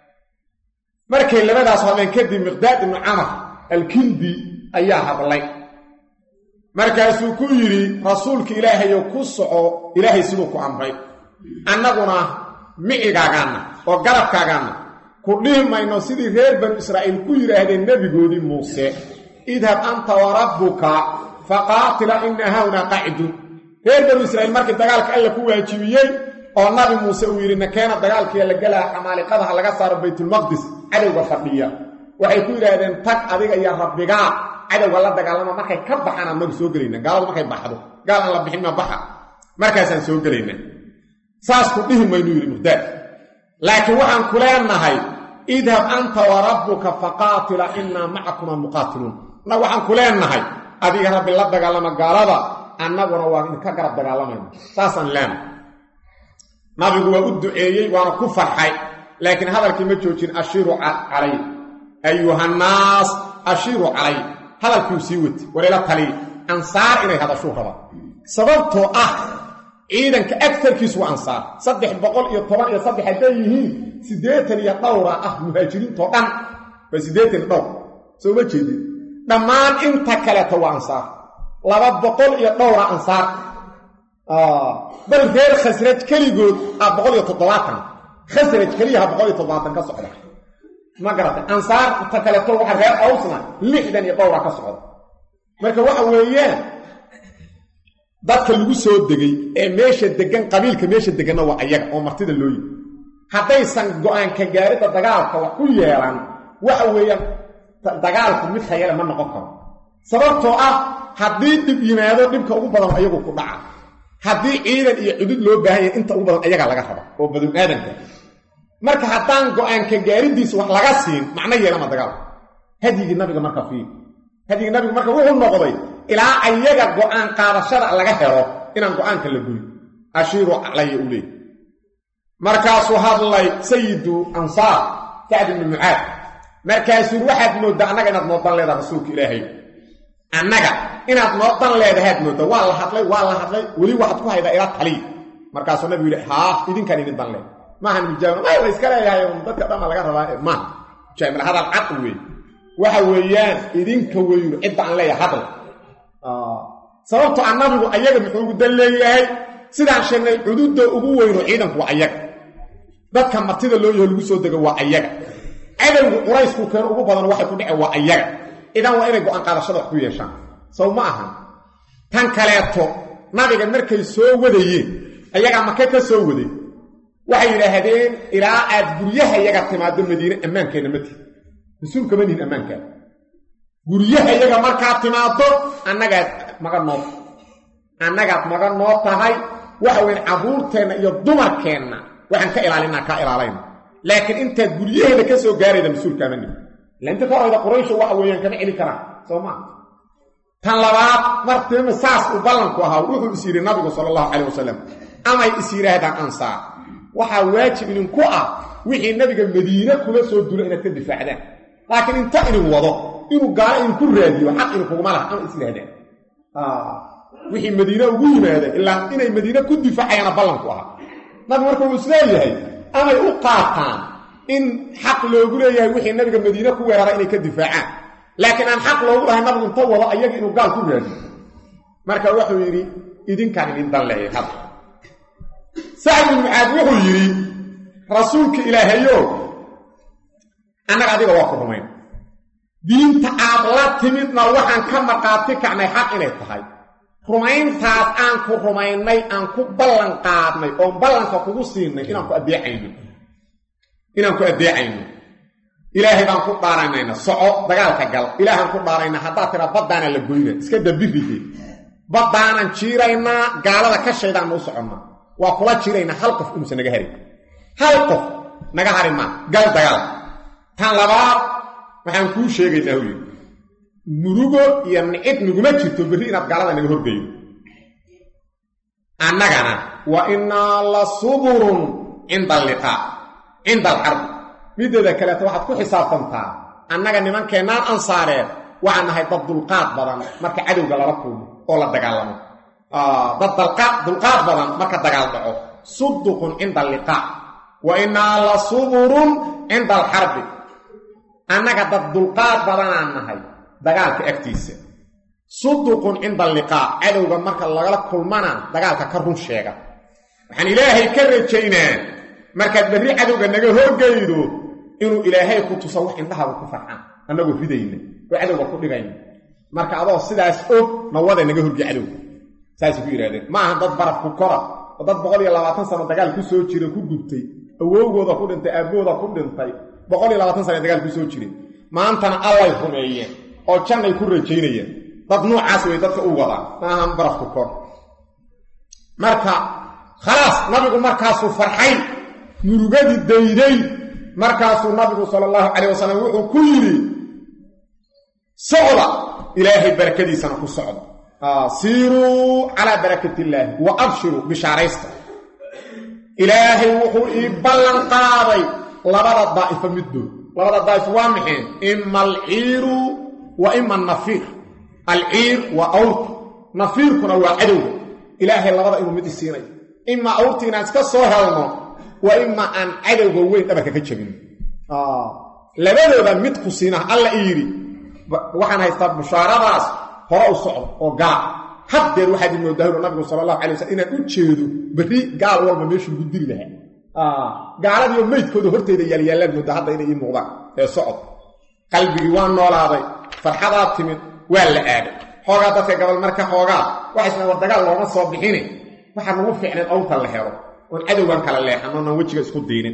markay labadaas hadleen kadib miqdaad ibnu camar alkindi ayaa hadlay markaasuu ku yidhi rasuulka ilaahayo ku soco ilaahay siduu ku amray annaguna micigaagaanna oo garabkaagaanna ku dhihi mayno sidii reer banu israa'iil ku yidhaahdeen nebigoodii muuse idhab anta wa rabbuka faqaatila ina hawnaa qaacidun reer banu israa'iil markii dagaalka alla ku waajibiyey oo nabi muuse uu yidhi nakeena dagaalkiiya la gelaa xamaaliqadaha laga saaro baytulmaqdis cadowga fadhiya waxay ku yidhaahdeen tag adiga iyo rabbigaa cadowga la dagaalama markay ka baxaan anagu soo gelayna gaaladu markay baxdo gaal aan la bixin ma baxa markaasaan soo gelayna saas ku dhihi maynuu yidhi muhdaad laakiin waxaan ku leenahay idhab anta wa rabbuka faqaatila innaa macakuma muqaatiluun na waxaan ku leenahay adiga rabbi la dagaalama gaalada annaguna waa idinka garab dagaalamayna saasaan leenahay nabigu waa u duceeyey waana ku farxay laakiin hadalkii ma joojin ashiiru calay ayuhannaas ashiiru calay hadalkiiu sii wati walayla taliy ansaar inay hadashuu rabaa sababtoo ah ciidanka agtarkiisu waa ansaar saddex boqol iyo toban iyo saddex hadday yihiin siddeetan iyo dhowra ah muhaajiriintoo dhan waa siddeetan iyo dhowr soo ma jeedin dhammaan inta kaleeta waa ansaar laba boqol iyo dhowra ansaar bal reer khasraj keligood ah boqol iyo toddobaatan khasraj keliyaha boqol iyo toddobaatan ka socda ma garatay ansaar inta kaleeto waxa reer awsna lixdan iyo dhowra ka socda marka waxa weeyaan dadka lagu soo degay ee meesha degan qabiilka meesha deganna waa ayaga oo martida loo yimi haddaysan go-aanka gaaridda dagaalka wax ku yeelan waxa weeyaan dagaalku mid tayale ma noqon karo sababtoo ah haddii dhib yimaado dhibka ugu badan ayagu ku dhaca haddii ciidan iyo cudud loo baahan yahay inta ugu badan ayaga laga raba oo banu aadamka marka haddaan go-aanka gaaridiisa wax laga siin macno yeelama dagaal hadyigii nabiga marka fiir hadyigii nabiga marka wuxuu noqday ilaa ayaga go-aan qaadashada laga helo inaan go-aanka la gurin ashiiru calaya u leey markaasuu hadlay sayidu ansaar sacd ibnu mucaad markaasuu waxaad mooddaa annaga inaad noodan leedaha rasuulka ilaahay annaga inaad noodan leedahaad mooddaa waa la hadlay waa la hadlay weli waxaad ku haydaa ilaa taliy markaasuu nabigu yidhi haa idinkaan idin dan leed maahan mujaamil ma la iska leeyahay dadka dhanna laga rabaa maaha mujaamil hadal cad wey waxa weeyaan idinka weyu cidda aan leeyahay hadal sababto a nabigu ayaga muxuu ugu dan leeyahay sidaan sheegnay cududda ugu weyno ciidanku waa ayaga dadka martida loo yaho lagu soo dego waa ayaga cadowgu quraysku keeno ugu badan waxay ku dhaceen waa ayaga idan waa inay go-aan qaadashada wax ku yeeshaan sow ma ahan tan kaleeto nabiga markay soo wadayeen ayagaa make ka soo waday waxay yidhaahdeen ilaa aad guryaha yaga timaado madiine ammaankeenna ma tihi mas-uulka ma nihin ammaankaada guryaha yaga markaad timaado annagaad maga noo annagaad maga noo tahay waxa weyn carruurteenna iyo dumarkeenna waxaan ka ilaalinaa kaa ilaalayna laakiin intaad guryaheeda ka soo gaarayda mas-uulkaama nihin ila inta ka horayda quraysho waxa weeyaan kama celi karaan soo maa tan labaad martiima saas uu ballanku ahaa wuxuu is yidhi nabigu sala allahu calayh wasalam amay is yidhaahdaan ansaar waxaa waajib idinku ah wixii nabiga madiine kula soo dula inaad ka difaacdaan laakiin inta idin wado inuu gaalo in ku raadiyo xaq in kuguma laha ama islaahdaan wixii madiine ugu yimaada ilaa inay madiine ku difaacayana ballanku ahaa nabi marka uu isleeyahay amay u qaataan in xaq loogu leeyahay wixii nabiga madiine ku weerara inay ka difaacaan laakiin aan xaq loogu lahay nabigu inta wado ayaga inuu gaal ku raadiyo marka wuxuu yidhi idinkaan idin dan leeyay had sacd bin mucaad wuxuu yidhi rasuulka ilaahayo annaga adiga waa ku rumayn diinta aad la timidna waxaan ka marqaati kacnay xaq inay tahay rumayntaas aan ku rumaynay aan ku ballan qaadnay oon ballanka kugu siinay inaan ku addeecayno inaan ku addeecayno ilaahay baan ku dhaaraynayna soco dagaalka gal ilaahaan ku dhaarayna haddaad tira baddaana la goyna iska dabiride baddaanan jiiraynaa gaalada ka shaydaanna u soconnaa waa kula jiiraynaa hal qof inuusan naga harin hal qof naga hari maa gal dagaal tan labaad waxaan kuu sheegaynaa u yidhi murugo iyo nicid naguma jirto berri inaad gaalada naga horgeydo annagana wa innaa la suburun cinda alliqaa cinda alxarbi mideeda kaleeto waxaad ku xisaabtantaa annaga nimankeennaan ansaareed waxaan nahay dad dulqaad badan marka cadowga lala kulmo oo la dagaalamo dad dulqaad badan marka dagaal dhaco suduqun cinda alliqaa wa innaa la suburun cinda alxarbi annaga dad dulqaad badanaan nahay dagaalka agtiisa suduqun cinda alliqaa cadowga marka lagala kulmana dagaalka ka run sheega waxaan ilaahay ka rajaynaa markaad berri cadowga naga horgeydo inuu ilaahay ku tuso wax indhahaaga ku farxaan annagoo ridayna oo cadowga ku dhigayna marka adoo sidaas og nawada naga horgey cadowga saasay ku yidhahdeen ma aha dad baraf ku kora oo dad boqol iyo labaatan sano dagaal ku soo jira ku gubtay awowgooda ku dhintay aabbooda ku dhintay boqol iyo labaatan sana dagaal ku soo jireen maantana allay rumeeyeen oo jannay ku rajaynayeen dad noocaas way dadka u wadaan maahan barafku kor marka khalaas nabigu markaasuu farxay murugadii dayday markaasuu nabigu sala allahu calayh wasalam wuxuu ku yidhi socda ilaahay barakadiisana ku socda siiruu calaa barakati illaahi wa abshiruu bishaaraysta ilaahay wuxuu ii ballan qaaday labada daa'ifo middood labada daa'ifo waa maxeen ima alciiru wa ima annafiir alciir waa awrka nafiirkuna waa cadowga ilaahay labada inuu mid isiinayo imaa awrta inaan iska soo helno wa imaa aan cadowga weyn dhabarka ka jabino labadooda mid ku siina alla i yidhi waxaan haystaa bushaaradaas hore u socdo oo gaal haddeer waxaad imoodaahiro nabigu sala allahu alay waslm inaan u jeedo berri gaal walba meeshuu ugu diri lahaa gaaladiioo meydkooda horteyda yaalyaalaan mooda hadda inay ii muuqdaan ee socod qalbigii waa noolaaday farxadaa timid waa la aaday xoogaa dadka gabal marka xoogaa waxaysna war dagaal looma soo bixini waxaa nagu fiicnayd awrta la helo oon cadowgan kala leexan oonaan wejiga isku diinin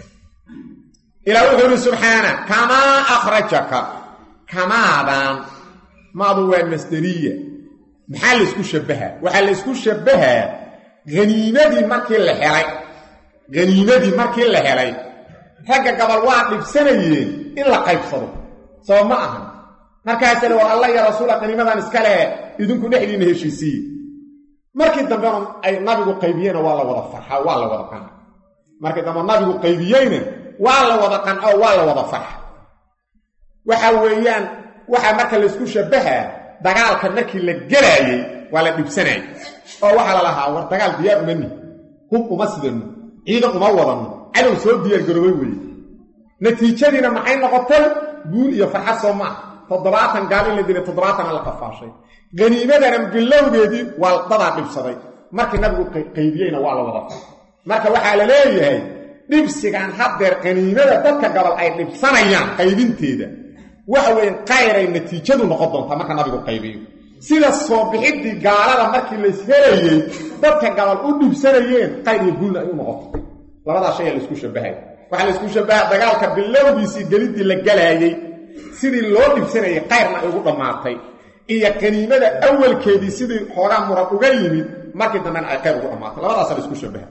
ilaa wuxuu yidhi subxaana kamaa akhrajaka kamaadan maadu waa masderiya maxaa laysku shabbahaa waxaa laysku shabbahaa haniimadii markii la helay haniimadii markii la helay ragga gabal waa dhibsanayeen in la qaybsado soo ma ahan markaasale war alla ya rasuula qaniimadan iska leh idinku dhexdiinna heshiisiiye markii dambena ay nabigu qaybiyeyna waa la wada farxaa waa la wada qanca markii dambe nabigu qaybiyeyna waa la wada qanco waa la wada farxa waxa weeyaan waxaa marka laysku shabbahaa dagaalka markii la gelaayey waa la dhibsanayay oo waxaa la lahaa war dagaal diyaar uma nihi hub uma sidano ciidan uma wadanno cadow soo diyaargaroobay weeye natiijadiina maxay noqotay guul iyo farxad soo maaha toddobaatan gaal in la dilay toddobaatana la qafaashay haniimadana bilowgeedii waa dadaa dhibsaday markii nabigu qaybiyeyna waa la wada far marka waxaa la leeyahay dhibsigan haddeer qaniimada dadka gabal ay dhibsanayaan qaybinteeda waxa weeye qayray natiijadu noqon doontaa marka nabigu qaybiyo sida soo bixiddii gaalada markii lays helayey dadka gabal u dhibsanayeen qayr iyo guulna ay u noqoto labadaa shay aa laysku shabbahaya waxaa laysku shabbaha dagaalka bilowgiisii geliddii la galaayey sidii loo dhibsanayay qayrna ay ugu dhammaatay iyo qaniimada awalkeedii sidii xoogaa muran uga yimid markii dambena ay qayr ugu dhammaatay labadaasa laysku shabbaha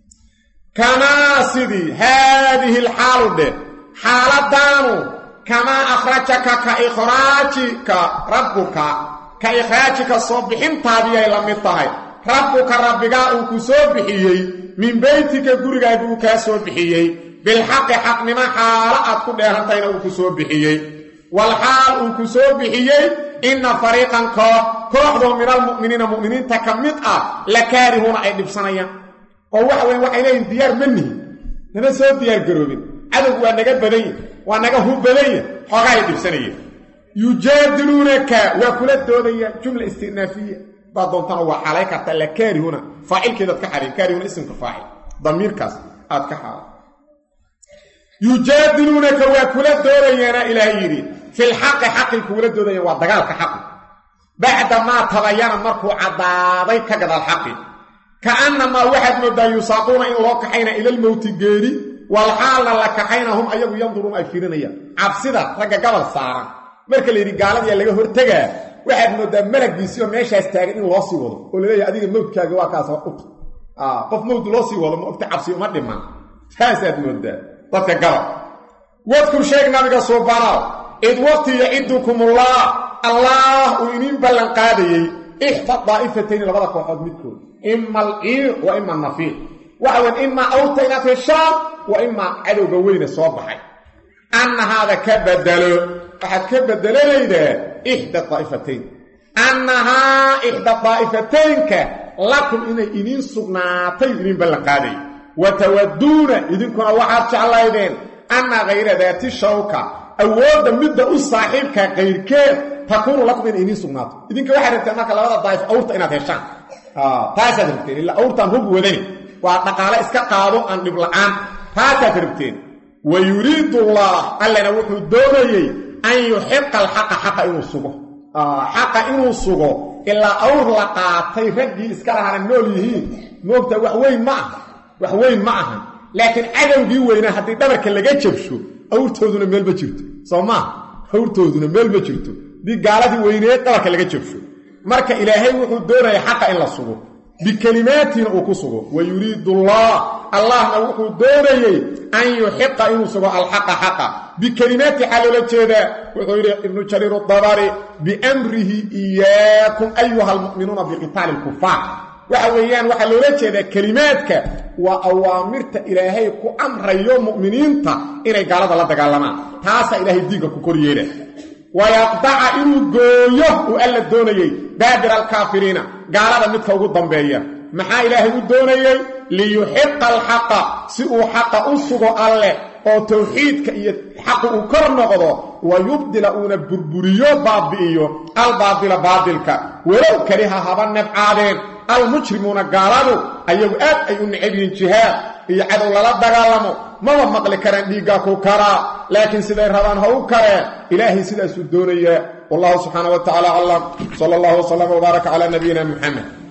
kamaa sidii haadihi alxaalu dheh xaaladaanu kamaa akhrajaka ka ikhraajika rabbuka ka ikhraajika soo bixintaadiyay la mid tahay rabbuka rabbigaa uu ku soo bixiyey min beytika gurigaaga uu kaa soo bixiyey bilxaqi xaqnimo xaalo aad ku dheerantayna uu ku soo bixiyey walxaal uu ku soo bixiyey inna fariiqan koox kooxdoo min almu'miniina mu'miniinta ka mid ah la kaarihuuna ay dhibsanayaan oo waxa weye waxay leeyihin diyaar ma nihin nama soo diyaargaroobin cadowgu waa naga badanya waa naga hub badanya xoogaa ay dhibsanayeen yujaadiluunaka waa kula doodayaan jumla istinaafiya baa doontana waa xalay karta la kaarihuna faacilkeedaad ka xalay kaarihuna ismka faacil damiirkaas aad ka xalay yujaadiluunaka waa kula doodayaana ilaah yidhi filxaqi xaqay kugula doodayaan waa dagaalka xaqi bacda maa tabayana markuu caddaaday ka gadaal xaqi ka'annamaa waxaad moodaa yusaaquuna in loo kaxayna ilalmowti geeri walxaalna la kaxayna hum ayagu yanduruun ay fiirinayaan cabsida ragga gabal saaran marka la yidhi gaaladiyaa laga hortegaa waxaad moodaa malaggiisiioo meeshaas taagan in loo sii wado oo laleeyahay adiga mowdkaaga waa kaas uta qof mowd loo sii wado ma ogta cabsi uma dhiman saasaad moodaa dadka gabal wadkur sheeg nabiga suubanow id waqti yacidukumullah allah uu iniin ballan qaadayey ixda daa'ifatayni labada kooxood midkood ima alciir wa ima nafiiq waxa weyn imaa awrta inaad heshaan wa imaa cadowga weyne soo baxay annahaada ka bedelo waxaad ka bedelanaydaa ixda daa'ifatayn annahaa ixda daa'ifataynka lakum inay idiin sugnaatay idiin ballan qaaday wa tawaduuna idinkuna waxaad jeclaydeen anna hayra daati shawka awoodda midda u saaxiibka kayrkeed takuunu lakum inay idiin sugnaato idinka waxaad rabteen marka labada daa'if awrta inaad heshaan taasaad rabteen ilaa awrtaan hub wadani waa dhaqaale iska qaado aan dhib la'aan taasaad rabteen wa yuriidu allah allana wuxuu doonayey an yuxiqa alxaqa xaqa inuu sugo xaqa inuu sugo ilaa awr la qaatay raggii iska lahana nool yihiin moogta wax weyn ma aha wax weyn ma ahan laakiin cadowgii weynaa haddii dhabarka laga jabsho awrtooduna meel ma jirto soo maaha awrtooduna meel ma jirto haddii gaaladii weyneed dhabarka laga jabsho marka ilaahay wuxuu doonaya xaqa in la sugo bikelimaatiina uu ku sugo wa yuriidu allah allahna wuxuu doonayey an yuxiqa inuu sugo alxaqa xaqa bikelimaati xaa loola jeedaa wuxuu yidhi ibnu jariir dabari biamrihi iyaakum ayuha almu'minuuna biqitaali lkufaar waxa weeyaan waxaa loola jeedaa kelimaadka waa awaamirta ilaahay ku amrayo mu'miniinta inay gaalada la dagaalamaan taasaa ilaahay diinka ku kor yeela wayaqdaca inuu gooyo uu alla doonayey daabira alkaafiriina gaalada midka ugu dambeeya maxaa ilaahay u doonayey liyuxiqa alxaqa si uu xaqa u sugo alleh oo tawxiidka iyo xaqu uu kor noqdo wa yubdila uuna burburiyo baabi'iyo albaadila baadilka walow kariha haba nebcaadeen almujrimuuna gaaladu ayagu aad ay u necab yihiin jihaad iyo cadow lala dagaalamo maba maqli karaan dhiiggaa ku karaa laakiin siday rabaan ha u kareen ilaahay sidaasuu doonayaa wallahu subxaana wa tacala aclam sala allahu wasalama wbaaraka calaa nabiyina muxamed